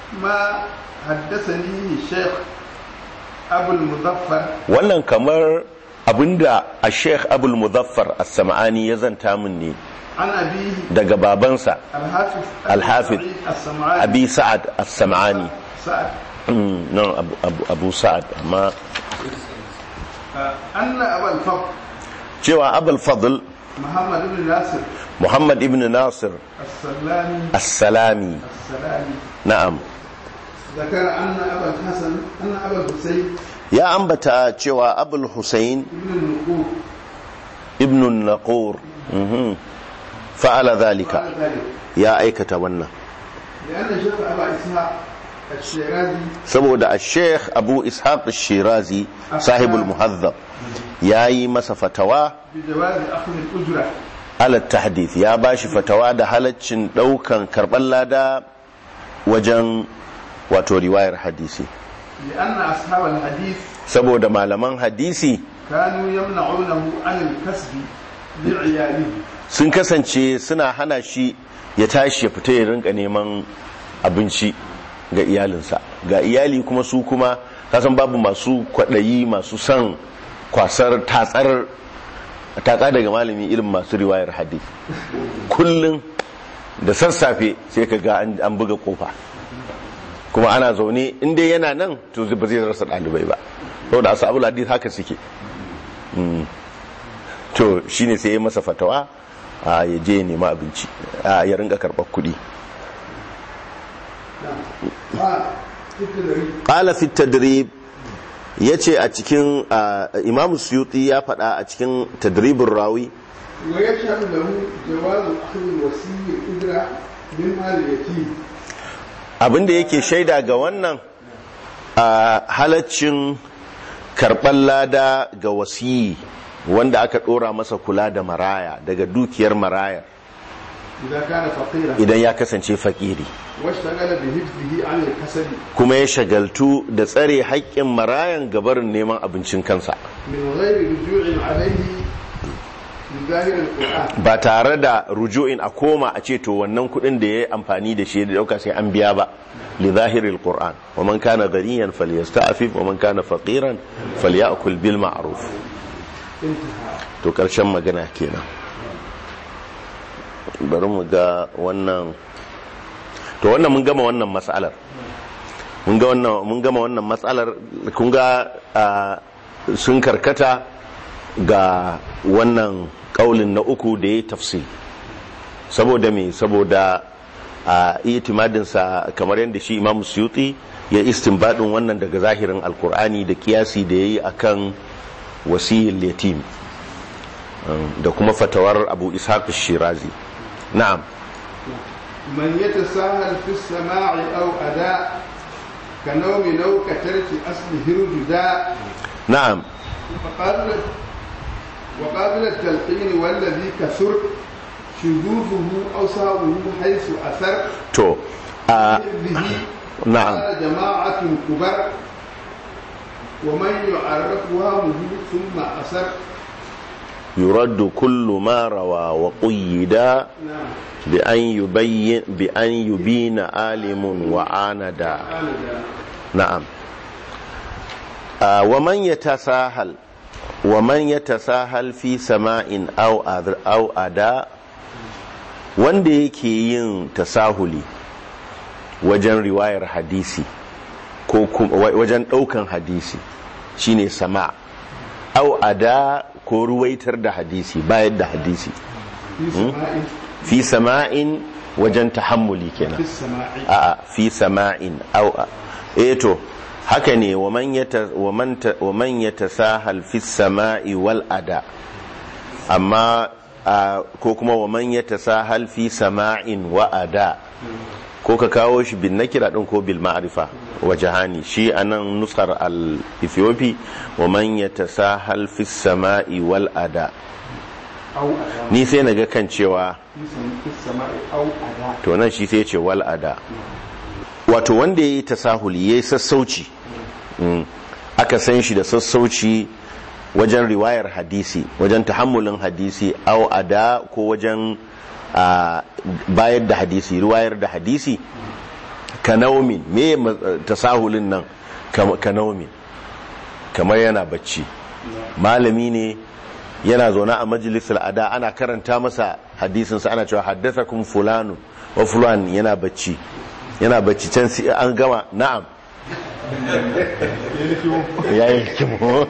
ما حدثني الشيخ أبو المظفر wannan kamar abinda a sheikh abul muzaffar as-sam'ani ya zanta min ne عن أبيه daga babansa الحافظ الحافظ سعيد السمعاني abi sa'ad as-sam'ani سعد Mm, no abu, abu, abu sa'ad amma آه، أن أبا الفضل cewa abul fadl محمد بن ناصر muhammad ibn nasir السلامي as-salami السلامي na'am ذكر أن أبا الحسن أن أبا الحسين ya ambata cewa abul husayn ابن النقود ibn naqur mhm, fa'ala dhalika قال ذلك ya aikata wannan لأن شيخ أبا إسحاق الشيرازي saboda a sheikh abu ishaq shirazi sahibul muhazzab ya yi masa fatawa بجواز أخذ الأجرة ala tahdith ya ba shi fatawa da halaccin daukan karban lada wajen wato riwayar hadisi لأن أصحاب الحديث saboda malaman hadisi كانوا يمنعونه عن الكسب لعياله sun kasance suna hana shi ya tashi ya fita ya rinka neman abinci ga iyalinsa ga iyali kuma su kuma kasan babu masu kwaɗayi masu son kwasar tatsar tatsa daga malami irin masu riwayar hadith kullum da sassafe sai ka ga an an buga kofa kuma ana zaune inda yana nan to ba zai rasa ɗalibai ba saboda asabul hadith haka suke Mm. to shine sai ya masa fatawa a ya je ya nema abinci a ya ringa karɓar kuɗi قال تكذري qala fi tadrib yace a cikin ah, imam suyuti ya faɗa a cikin tadribin rawi ويشهد له جواز أخذ الوسيء الأجرة من مال اليتيم abinda yake shaida ga wannan a halaccin karɓar lada ga wasiyi wanda aka ɗora masa kula da maraya daga dukiyar marayar إذا كان فقيرا idan ya kasance fakiri واشتغل بحفظه عن الكسب kuma ya shagaltu da tsare haƙƙin marayan gabarin neman abincin kansa من غير رجوع عليه بظاهر القرآن ba tare da rujuin a koma a ce to wannan kuɗin da ya yi amfani da shi da ɗauka sai an biya ba li zahiril qur'an wa man kana ghaniyan falyasta'fif wa man kana faqiran falyakul bil ma'ruf انتهى to karshen magana kenan bari mu ga wannan to wannan mun gama wannan matsalar mun ga wannan mun gama wannan matsalar kun ga ah, sun karkata ga wannan kaulin na uku da ya tafsir saboda me saboda a itimadinsa kamar yadda shi imam suyuti ya istinbadin wannan daga zahirin alkur'ani da kiyasi da ya yi akan wasiyin yatim um, da kuma fatawar abu ishaq shirazi na'am من يتساهل في السماع أو أداء كنوم لو كترك أصله الجداء na'am وقابل وقابل التلقين والذي كثر شذوذه أو ساوه حيث أثر to a به na'am قال جماعة كبر ومن يعرف وهمه ثم أثر yuraddu kullu ma rawa wa qayyida نعم bi an yubayyin bi an yubina alimun wa anada قال ذا. na'am Ah, wa man yatasahal wa man yatasahal fi sama'in aw adr aw ada wanda yake yin tasahuli wajen riwayar hadisi ko kuma wa- wajen daukan hadisi shine sama aw ada ko ruwaitar da hadisi bayar da hadisi في سماء fi sama'in wajen tahammuli kenan في السماء a'a fi sama'in au eh to haka ne wa man yata wa man ta wa man yatasahal fi sama'i wal ada amma a, ko kuma wa man yatasahal fi sama'in wa ada ko ka kawo shi bin nakira din ko bil ma'rifa wa jahani shi anan nusar al ethiopi wa man yatasahal fi sama'i wal ada أو أداء ni sai naga kan cewa في سم- في السماء أو أداء to nan shi sai ce wal ada wato wanda ya yi tasahuli ya yi sassauci mm, aka san shi da sassauci wajen riwayar hadisi wajen tahammulin hadisi au ada ko wajen ah, bayar da hadisi riwayar da hadisi kanaumin me ma- tasahulin nan Kam- kanaumin kamar yana bacci malami ne yana zaune a majalisar ada ana karanta masa hadisinsa ana cewa haddathakum fulanu wa fulan yana bacci yana bacci can sai an gama na'am ya yi kimo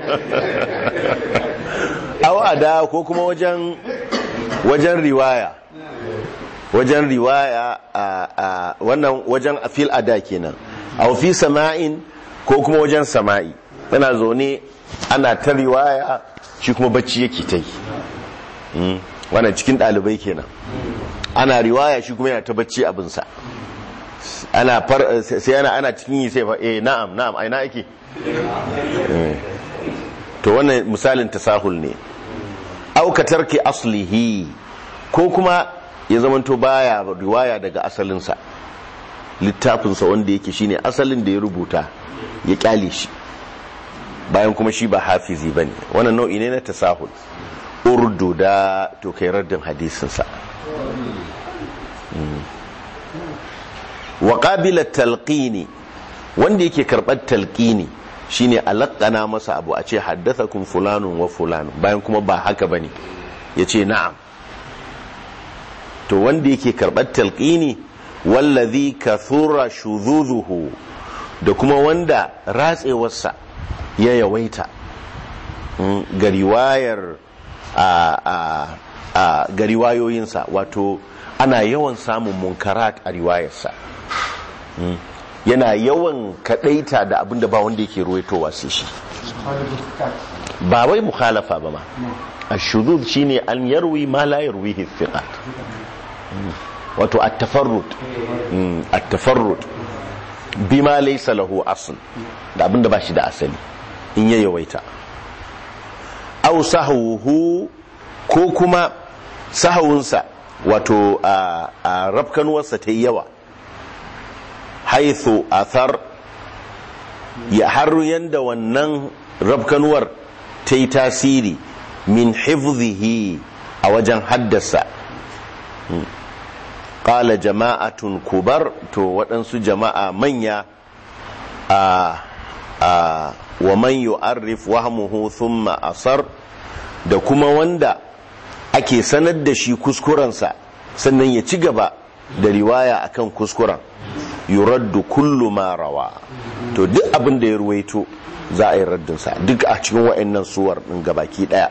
au ada ko kuma wajen wajen riwaya wajen riwaya a a wannan wajen fil ada kenan au fi sama'in ko kuma wajen sama'i yana zaune ana ta riwaya shi kuma bacci yake ta yi Mm. wannan cikin ɗalibai kenan ana riwaya shi kuma yana ta bacci abinsa ana far sai ana ana cikin yi sai fa eh na'am na'am ai na yake Eh. to wannan misalin tasahul ne au ka tarki aslihi ko kuma ya zamanto baya riwaya daga asalinsa littafinsa wanda yake shine asalin da ya rubuta ya kyale shi bayan kuma shi ba hafizi bane wannan nau'i ne na tasahul urdu da to kai raddin hadisinsa wa qabila talqini wanda yake karbar talqini shine alaqana masa abu a ce haddathakum fulanun wa fulanun bayan kuma ba haka bane yace na'am to wanda yake karbar talqini wallazi kathura shuzuzuhu da kuma wanda ratsewarsa ya yawaita mm, ga riwayar a a a ga riwayoyinsa wato ana yawan samun munkarat a riwayarsa Mm. yana yawan kadaita da abinda ba wanda yake ruwaitowa sai shi ba wai mukhalafa ba ma ashudud shine an yarwi ma la yarwihi thiqat Mm. wato at-tafarrud Mm, at-tafarrud bima laysa lahu asl da abinda ba shi da asali in ya yawaita aw sahwuhu ko kuma sahawunsa wato a a rafkanuwarsa ta yi yawa haithu athar ya har yanda wannan rafkanuwar ta yi tasiri min hifzihi a wajen haddasa ƙala jama'atun kubar to waɗansu jama'a manya a a wa man yu'arrif wahmuhu thumma asar da kuma wanda ake sanar da shi kuskurensa sannan ya ci gaba da riwaya akan kuskuren yuraddu kullu ma rawa to duk abin da ya ruwaito za a yi raddinsa duk a cikin wa'annan suwar ɗin gabaki ɗaya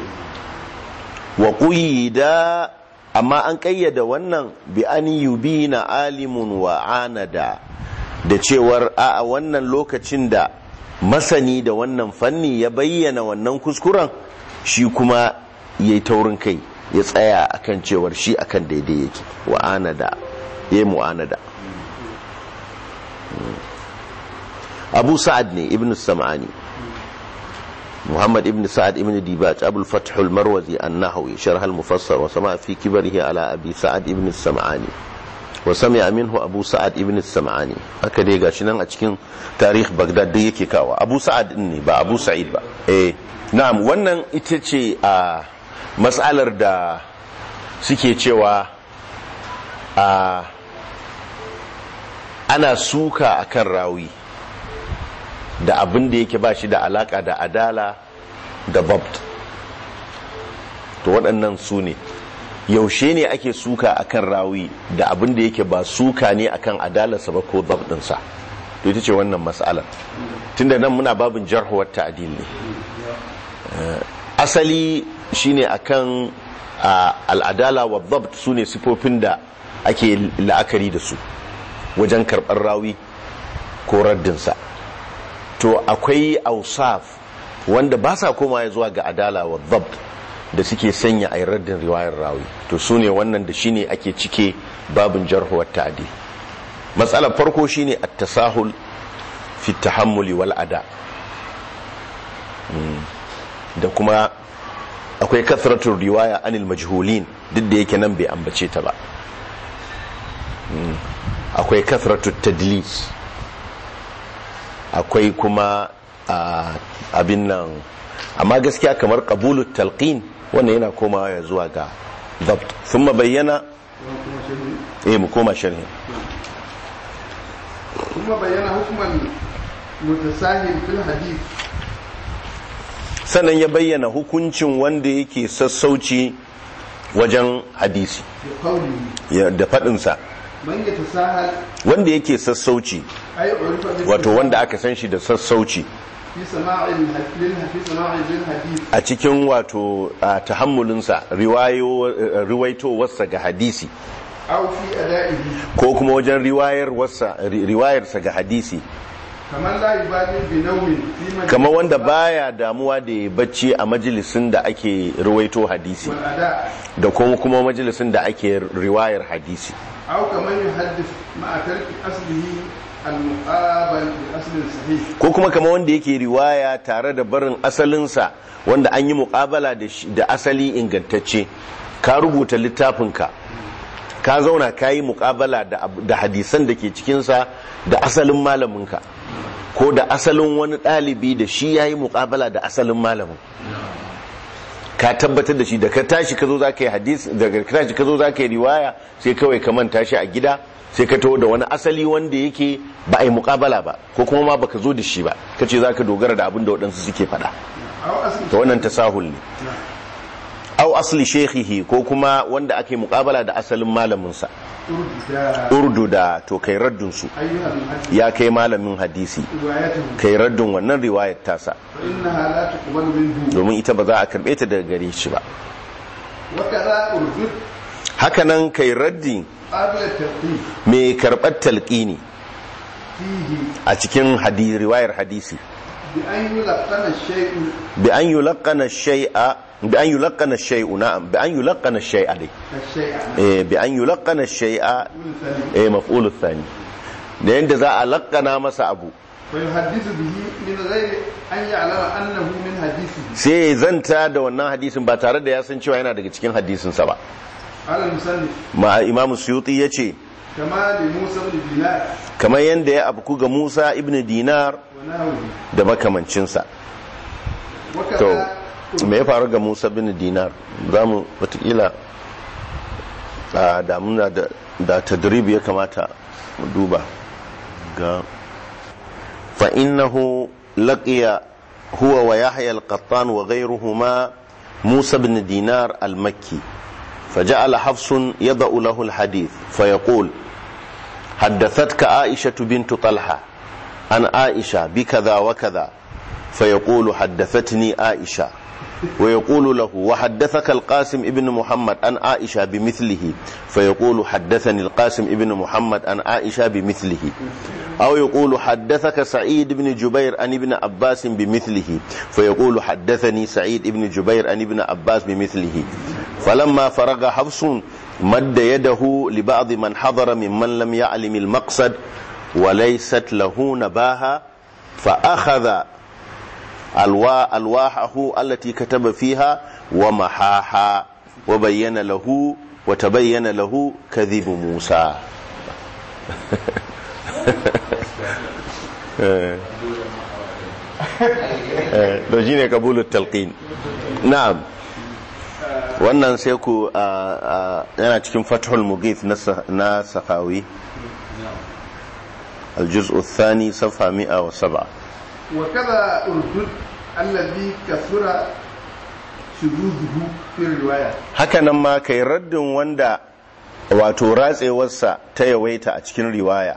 wa da amma an ƙayyada wannan bi an yubina alimun wa anada da cewar a wannan lokacin da masani da wannan fanni ya bayyana wannan kuskuren shi kuma ya yi taurin kai ya tsaya akan cewar shi akan daidai yake wa anada ya yi mu'anada abu sa'ad ne ibn sam'ani muhammad ibn sa'ad ibn dibaj abul fath al-marwazi an-nahawi sharh al-mufassar wa sama fi kibarihi ala abi sa'ad ibn sam'ani wa sami'a minhu abu sa'ad ibn sam'ani haka dai gashi nan a cikin tarikh bagdad da yake kawo abu sa'ad din ne ba abu sa'id ba eh na'am wannan ita ce a mas'alar da suke cewa a ana suka akan rawi da abin da yake ba shi da alaka da adala da babt to waɗannan su ne yaushe ne ake suka akan rawi da abin da yake ba suka ne akan adalarsa ba ko babdinsa to ita ce wannan matsalar tunda nan muna babin jarhuwar ta'adil ne asali shine akan al'adala wa babt su ne sifofin da ake la'akari da su wajen karɓar rawi ko raddinsa to akwai ausaf wanda ba sa koma zuwa ga adala wa dhabt da suke sanya a raddin riwayar rawi to su ne wannan da shine ake cike babin jarhuwar ta'adi matsalar farko shine at-tasahul fi tahammuli wal ada da kuma akwai kasratul riwaya anil majhulin duk da yake nan bai ambace ta ba akwai kasratul tadlis akwai kuma abin nan amma gaskiya kamar qabulut talqin wannan yana komawa ya zuwa ga dabt thumma bayyana eh mu koma sharhi ثم بين حكم المتساهل في الحديث sannan ya bayyana hukuncin wanda yake sassauci wajen hadisi بقوله ya- da faɗinsa من يتساهل wanda yake sassauci أي عرف بالتساهل wato wanda aka san shi da sassauci في سماع الح- للح- في سماع للحديث a cikin wato a tahammulinsa riwayo- eh, riwaitowarsa ga hadisi أو في أدائه ko kuma wajen riwayarwarsa ri- riwayarsa ga hadisi كمن لا يبالي بنوم في مجلس kamar wanda baya damuwa da ya bacci a majalisin da ake riwaito hadisi والأداء da kuma kuma majalisin da ake riwayar hadisi أو كمن يحدث مع ترك أصله المقابل بأصل صحيح ko kuma kamar wanda yake riwaya tare da barin asalinsa wanda an yi muƙabala da shi- da asali ingantacce ka rubuta littafinka ka zauna ka yi muƙabala da ab- da hadisan da ke cikinsa da asalin malaminka ko da asalin wani ɗalibi da shi ya yi muƙabala da asalin malamin ka tabbatar da shi da ka tashi ka zo za ka yi hadis daga ka tashi ka zo za ka yi riwaya sai kawai ka manta shi a gida sai ka taho da wani asali wanda yake ba a yi muƙabala ba ko kuma ma baka zo da shi ba ka ce za ka dogara da abin da waɗansu suke faɗa أو أصل to wannan tasahul ne au asli shekhihi ko kuma wanda ake muƙabala da asalin malaminsa ترجى urdu da to kai raddun su أيها المحدث ya kai malamin hadisi روايته kai raddun wannan riwayar tasa فإنها لا تقبل منه domin ita ba za a karɓe ta daga gare shi ba وكذا أردت hakanan kai raddi قبل الترتيب mai karɓar talƙini فيه a cikin hadi riwayar hadisi بأن يلقن الشيء bi an yulaqqana shay'a bi an yulaqqana shay'u na'am bi an yulaqqana shay'a dai الشيء eh bi an yulaqqana shay'a مثل eh maf'ul thani da yanda za a laqqana masa abu فيحدث به من غير أن يعلم أنه من حديثه sai ya zanta da wannan hadisin ba tare da ya san cewa yana daga cikin hadisinsa ba قال المصنف ma imamu suyuti ya ce كما لموسى بن دينار kamar yadda ya afku ga musa ibn dinar ونحوه da makamancinsa to وكذا me ya faru ga musa ibn dinar za mu watakila a damuna da, da tadrib ya kamata mu duba ga فإنه لقي هو ويحيى القطان وغيرهما موسى بن دينار المكي فجعل حفص يضع له الحديث فيقول حدثتك عائشة بنت طلحة عن عائشة بكذا وكذا فيقول حدثتني عائشة ويقول له وحدثك القاسم ابن محمد عن عائشة بمثله فيقول حدثني القاسم ابن محمد عن عائشة بمثله أو يقول حدثك سعيد بن جبير عن ابن عباس بمثله فيقول حدثني سعيد بن جبير عن ابن عباس بمثله فلما فرغ حفص مد يده لبعض من حضر ممن لم يعلم المقصد وليست له نباهة فأخذ الوا الواحه التي كتب فيها ومحاها وبين له وتبين له كذب موسى da shi ne kabulun talqin na'am wannan sai ku yana cikin fathul mughith na sahawi الجزء الثاني صفحة 107 وكذا أردد الذي كثر شذوذه في الرواية hakanan ma kai raddin wanda wato ratsewarsa ta yawaita a cikin riwaya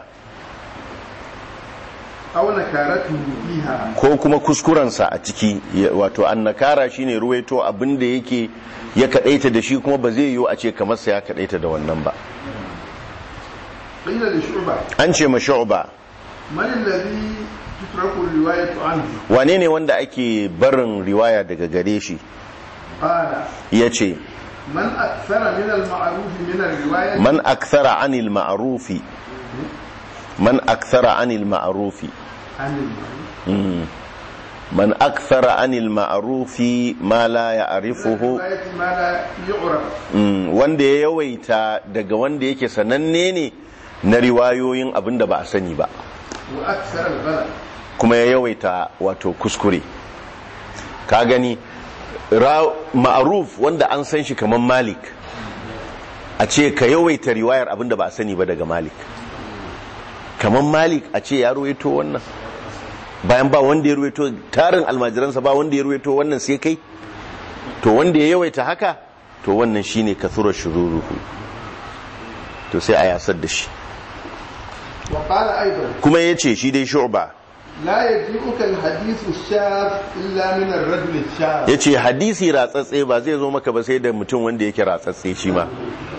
أو نكارته فيها ko kuma kuskurensa a ciki ya- wato annakara shine ruwaito abin da yake ya kadaita da shi kuma ba zai yiwu a ce kamar sa ya kadaita da wannan ba قيل لشعبة an ce ma shu'ba من الذي تترك الرواية عنه wane ne wanda ake barin riwaya daga gare shi قال ya ce من أكثر من المعروف من الرواية man akthara anil ma'rufi man akthara anil ma'rufi عن المعروف Mm. man akthara anil ma'rufi ma la ya'rifuhu الرواية ما لا يعرف Mm, wanda ya yawaita daga wanda yake sananne ne na riwayoyin abin da ba a sani ba وأكثر الغلط kuma ya yawaita wato kuskure ka gani ra- ma'aruf wanda an san shi kamar malik a ce ka yawaita riwayar abin da ba a sani ba daga malik kamar malik a ce ya ruwaito wannan bayan ba wanda ya ruwaito tarin almajiransa ba wanda ya ruwaito wannan sai kai to wanda ya yawaita haka to wannan shine kathura shururuhu to sai a yasar da shi وقال أيضا kuma ya ce shi dai shu'ba لا يجيئك الحديث الشاذ إلا من الرجل الشاذ ya ce hadisi ratsatse ba zai zo maka ba sai da mutum wanda yake ratsatse shi ma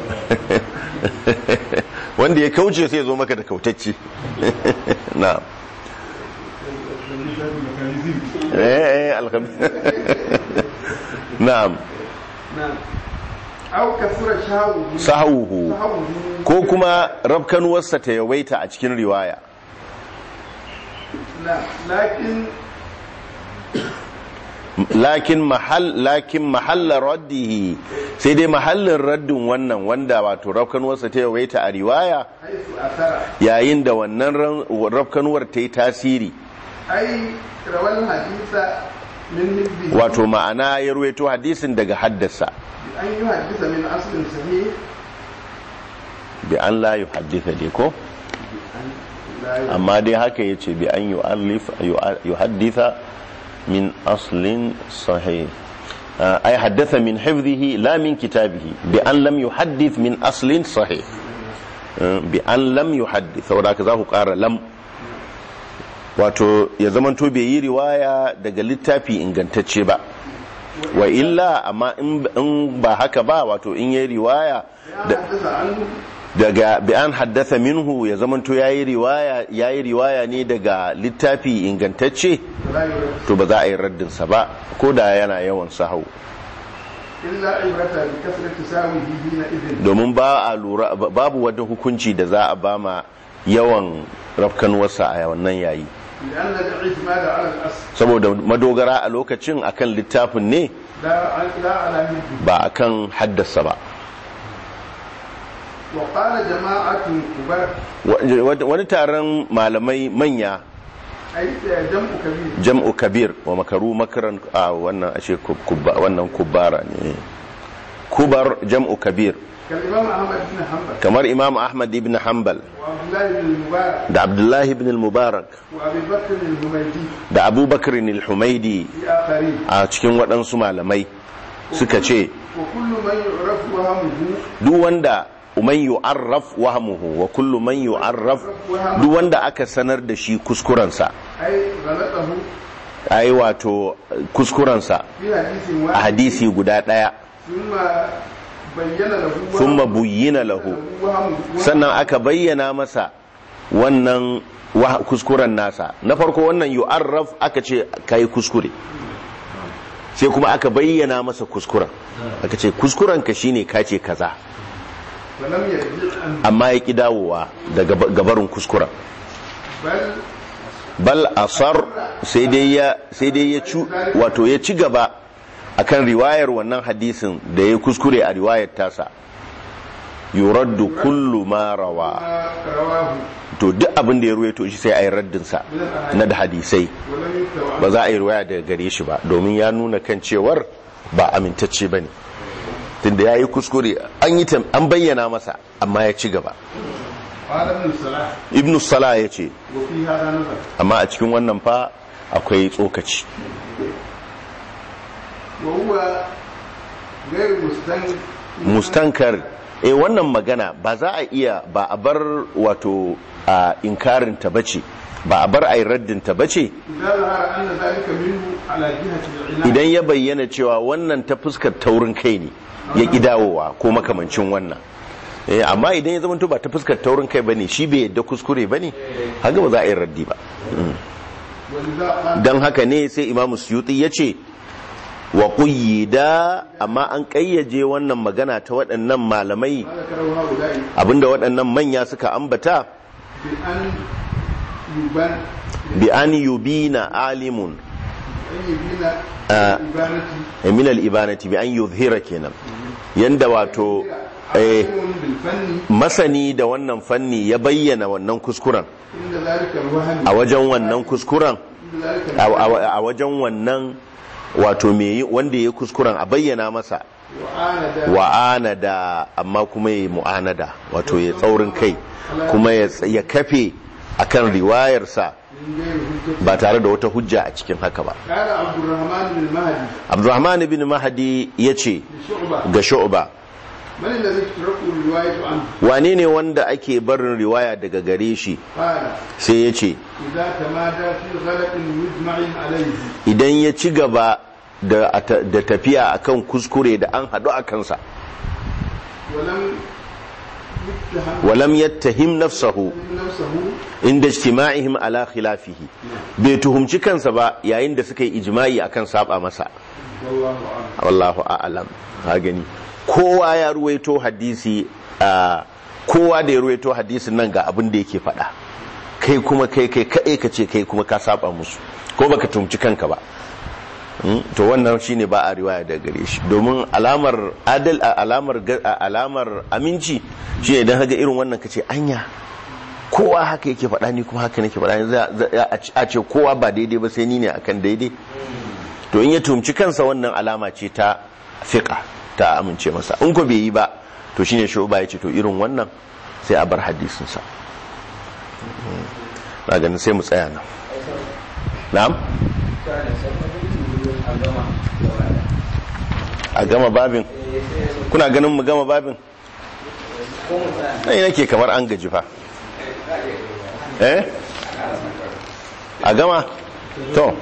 wanda ya kauce sai ya zo maka da kautacce na eh eh alham na'am نعم أو كثر شهوه sahuhu شهوه ko kuma rafkanuwarsa ta yawaita a cikin riwaya نعم لكن lakin mahal lakin mahalla raddihi sai dai mahallin raddin wannan wanda wato rafkanuwarsa ta yawaita a riwaya حيث أثر yayin da wannan ran- rafkanuwar ta yi tasiri أي روى الحديث من نبه wato ma'ana ya ruwaito hadisin daga haddasa أن يحدث من أصل صحيح bi an la yuhadditha dai ko لا ي- amma dai haka yace bi an yu'allif yuhadditha min aslin sahih آه، أي حدث من حفظه لا من كتابه بأن لم يحدث من أصل صحيح آه، بأن لم يحدث saboda haka za ku ƙara lam wato ya zamanto bai yi riwaya daga littafi ingantacce ba wa illa amma in in ba haka ba wato in yi riwaya يا da- حدث عنه daga bi an haddasa minhu ya zamanto yayi riwaya yayi riwaya ne daga littafi ingantacce ولا يرد to ba za a yi raddin sa ba ko da yana yawan sahau إلا عبرة بكثرة تساويه حينئذ domin ba a lura ba- babu wata hukunci da za a bama yawan rafkanuwarsa a wannan yayi لأن الاعتماد على الأصل saboda madogara a lokacin akan littafin ne لا لا على مثله ba akan haddasa ba وقال جماعة كبار Wa- wa- wani taron malamai manya أي جمع كبير jam'u kabir wa makaru makaran a wannan ashe kub- kubba- wannan kubara ne kubar jam'u kabir كالإمام أحمد بن حنبل kamar imam ahmad ibn hanbal وعبد الله بن المبارك da abdullahi ibn al-mubarak وأبي بكر الهميدي da abubakar al-humaidi في آخرين a cikin waɗansu malamai suka ce وكل من يعرف وهمه duk wanda man yu'arraf wahmuhu wa kullu man yu'arraf duk wanda aka sanar da shi kuskurensa أي غلطه ai wato kuskurensa في حديث a واحد hadisi guda ɗaya ثم بين له وهمه- thumma buyyina lahu وهمه sannan aka bayyana masa wannan wa- kuskuren nasa na farko wannan yu'arraf aka ce kai kuskure sai kuma aka bayyana masa kuskuren aka ce kuskuren ka shine ka ce kaza فلم يرجع عنه amma ya ki dawowa daga gabarin kuskuren بل bal asar sai dai ya sai dai ya ci wato ya ci gaba akan riwayar wannan hadisin da ya kuskure a riwayar tasa yuraddu kullu ma rawa ما رواه to duk abin da ya ruwaito shi sai a yi raddinsa na da hadisai ولم يكتب ba عنه za a yi ruwaya daga gare shi ba domin ya nuna kan cewar ba amintacce ba ne tunda ya yi kuskure an yi tam- an bayyana masa amma ya ci gaba قال ابن صلاح ibnu sala ya ce وفي هذا نظر amma a cikin wannan fa akwai tsokaci وهو غير مستنكر mustankar eh wannan magana ba za a iya ba a bar wato a inkarin ta bace ba a bar a yi raddin ta bace إذا ظهر أن ذلك منه على جهة العلاج idan ya bayyana cewa wannan ta fuskar taurin kai ne ya ƙi dawowa ko makamancin wannan Eh, amma idan ya zama ba ta fuskar taurin kai bane shi bai yadda kuskure bane haka ba za a yi raddi ba ولذا قال don haka ne sai imamu suyuti ya ce wa da amma an ƙayyaje wannan magana ta waɗannan malamai ما ذكره هؤلاء abinda waɗannan manya suka ambata بأن يبان bi an yubina alimun أن يبين آه. الإبانة min al-ibanati bi an yuzhira kenan yanda wato eh, عالم بالفن masani da wannan fanni ya bayyana wannan kuskuren عند ذلك الوهم a wajen wannan kuskuren عند ذلك a a- a wajen wannan wato me yi- wanda ya yi kuskuren a bayyana masa وعاند wa'anada amma kuma ya yi mu'anada wato ya tsaurin kai kuma ya ts- ya kafe akan riwayarsa من غير حجة ba tare da wata hujja a cikin haka ba قال عبد الرحمن بن مهدي abdurrahman ibn mahdi ya ce لشعبة ga shu'ba من الذي تترك الرواية عنه wane ne wanda ake barin riwaya daga gare shi قال sai ya ce إذا تمادى في غلط مجمع عليه idan ya ci gaba da, da tafiya akan kuskure da an haɗu a kansa ولم يتهم walam yattahim nafsahu نفسه inda ijtima'ihim ala khilafihi bai tuhumci kansa ba yayin da suka yi ijma'i akan saba masa والله أعلم wallahu a'lam ha gani kowa ya ruwaito hadisi a kowa da ya ruwaito hadisin nan ga abin da yake faɗa kai kuma kai kai kai ka ce kai kuma ka saba musu ko baka tumci kanka ba Mm, to wannan shine ba a riwaya daga gare shi domin alamar adal a alamar ga- a alamar aminci shine idan haga irin wannan kace anya kowa haka yake faɗa ni kuma haka nake faɗa za- za- a ce- a ce kowa ba daidai ba sai ni ne akan daidai to in ya tumci kansa wannan alama ce ta fiqa ta amince masa in ko bai yi ba to shine shuba ya ce to irin wannan sai a bar hadisin sa Mm. na ganin sai mu tsaya nan na'am a gama babin kuna ganin mu gama babin ɗaya nake kamar an gaji fa eh a gama to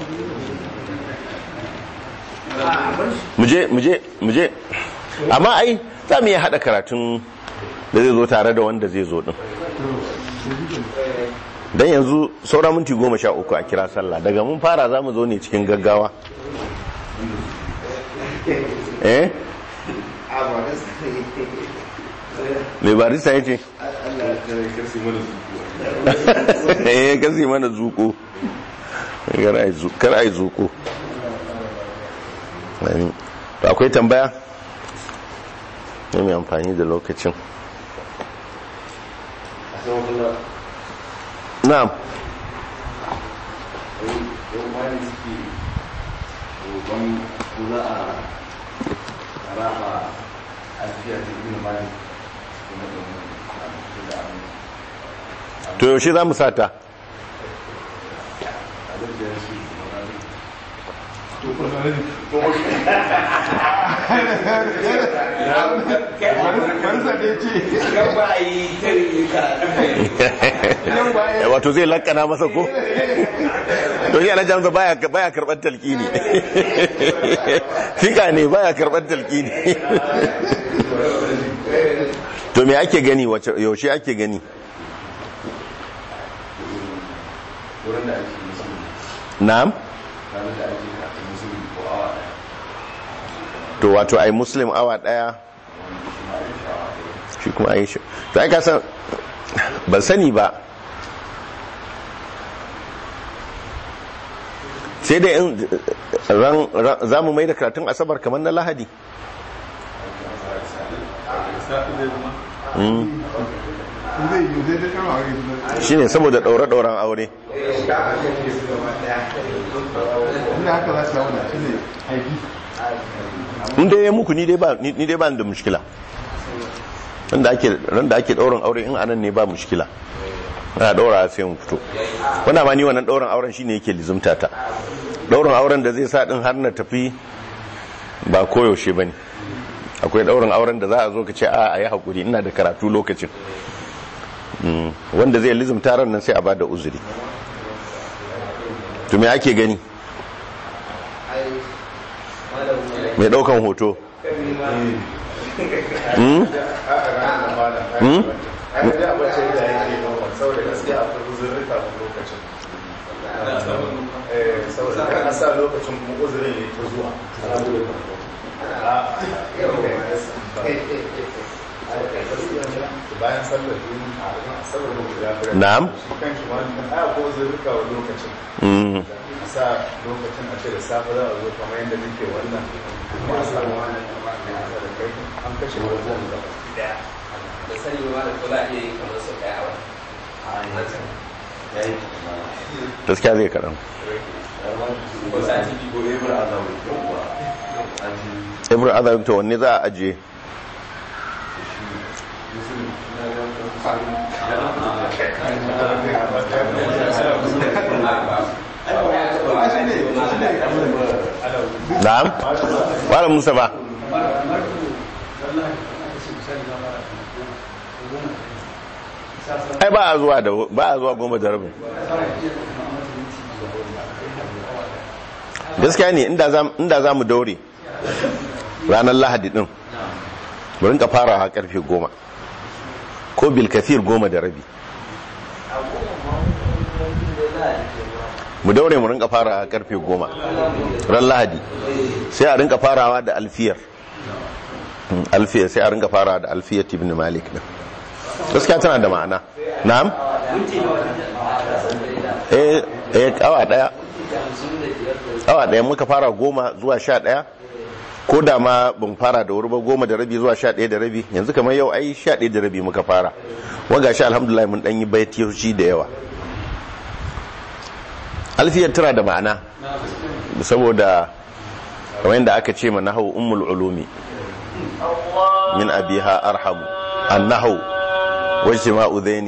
muje muje muje amma ai za mu iya haɗa karatun da zai zo tare da wanda zai zo ɗin don yanzu saura minti goma sha uku a kira sallah daga mun fara za mu zo ne cikin gaggawa eh mai barista ya ce kasi mana zuku eh kasi mana zuko kar a yi zuko Amin. to akwai tambaya ne mai amfani da lokacin na'am yau bayan suke roƙon ko za a raba alfiya ta ibn malik kuma domin a da abin to yaushe za mu sata abin da ya shi Barisa ɗaya ce, Gaba a yi tarihi karatu yau baya wato zai lakana masa ko to shi ana jamsa baya baya karɓar talqini fika ne baya karɓar talqini to me ake gani wace yaushe ake gani wurin da ake musulmi na'am ranar da ake kafin musulmi ko awa ɗaya to wato ai muslim awa daya shi kuma ai shi to ai ka san ban sani ba sai dai in ran za mu mai da karatun asabar kamar na lahadi Mm. zai yi zai ta kama a rai shine saboda ɗaure-ɗauren aure inda haka za su samu da shi ne aiki in dai ya muku ni dai ba ni dai ba ni da mushkila randa ake randa ake ɗaurin aure in anan ne ba mushkila ana ɗaura sai mu fito wanda ma ni wannan ɗaurin auren shine yake lizumta ta ɗaurin auren da zai sa din har na tafi ba koyaushe bane akwai ɗaurin auren da za a zo ka ce a a yi hakuri ina da karatu lokacin Mm, wanda zai lizumta ran nan sai a bada uzuri to me ake gani mai ɗaukan hoto Mm? Mm? a yi da mace da yake yawan saboda gaskiya akwai uzurrika a lokacin Eh, saboda kan a sa lokacin kuma uzurin ya ta zuwa bayan sallar duni a saboda mu ya fara Na'am. shi kan shi wani aya ko uzurrika wa lokacin Mm. a sa lokacin a ce da safe za a zo kamar yadda nake wannan kuma a samu wani da kai an kashe wajen da daya da sani ma da kula iya yi kamar sau ɗaya a wani ya yi gaskiya zai kaɗan ko sati biyu ko ibra azawu yawwa aji ibn azam to wanne za a ajiye musulun na ga na'am malam musa ba ai ba a zuwa da ba a zuwa goma da rabin gaskiya ne inda za mu daure ranar lahadi din mu rinka farawa karfe goma ko bilkafir goma da rabi mu daure mu rinka farawa karfe goma ran lahadi sai a rinka farawa da alfiyar alfiyar sai a rinka farawa da alfiyar ibn malik din gaskiya tana da ma'ana na'am eh eh awa daya awa daya muka fara goma zuwa sha daya ko da ma ban fara da wuri ba goma da rabi zuwa sha daya da rabi yanzu kamar yau ai sha daya da rabi muka fara waga shi alhamdulillah mun dan yi baitiyoci da yawa alfiyar tana da ma'ana saboda kamar yadda aka ce ma nahau ummul ulumi min abiha arhamu annahu wajtima'u dhaini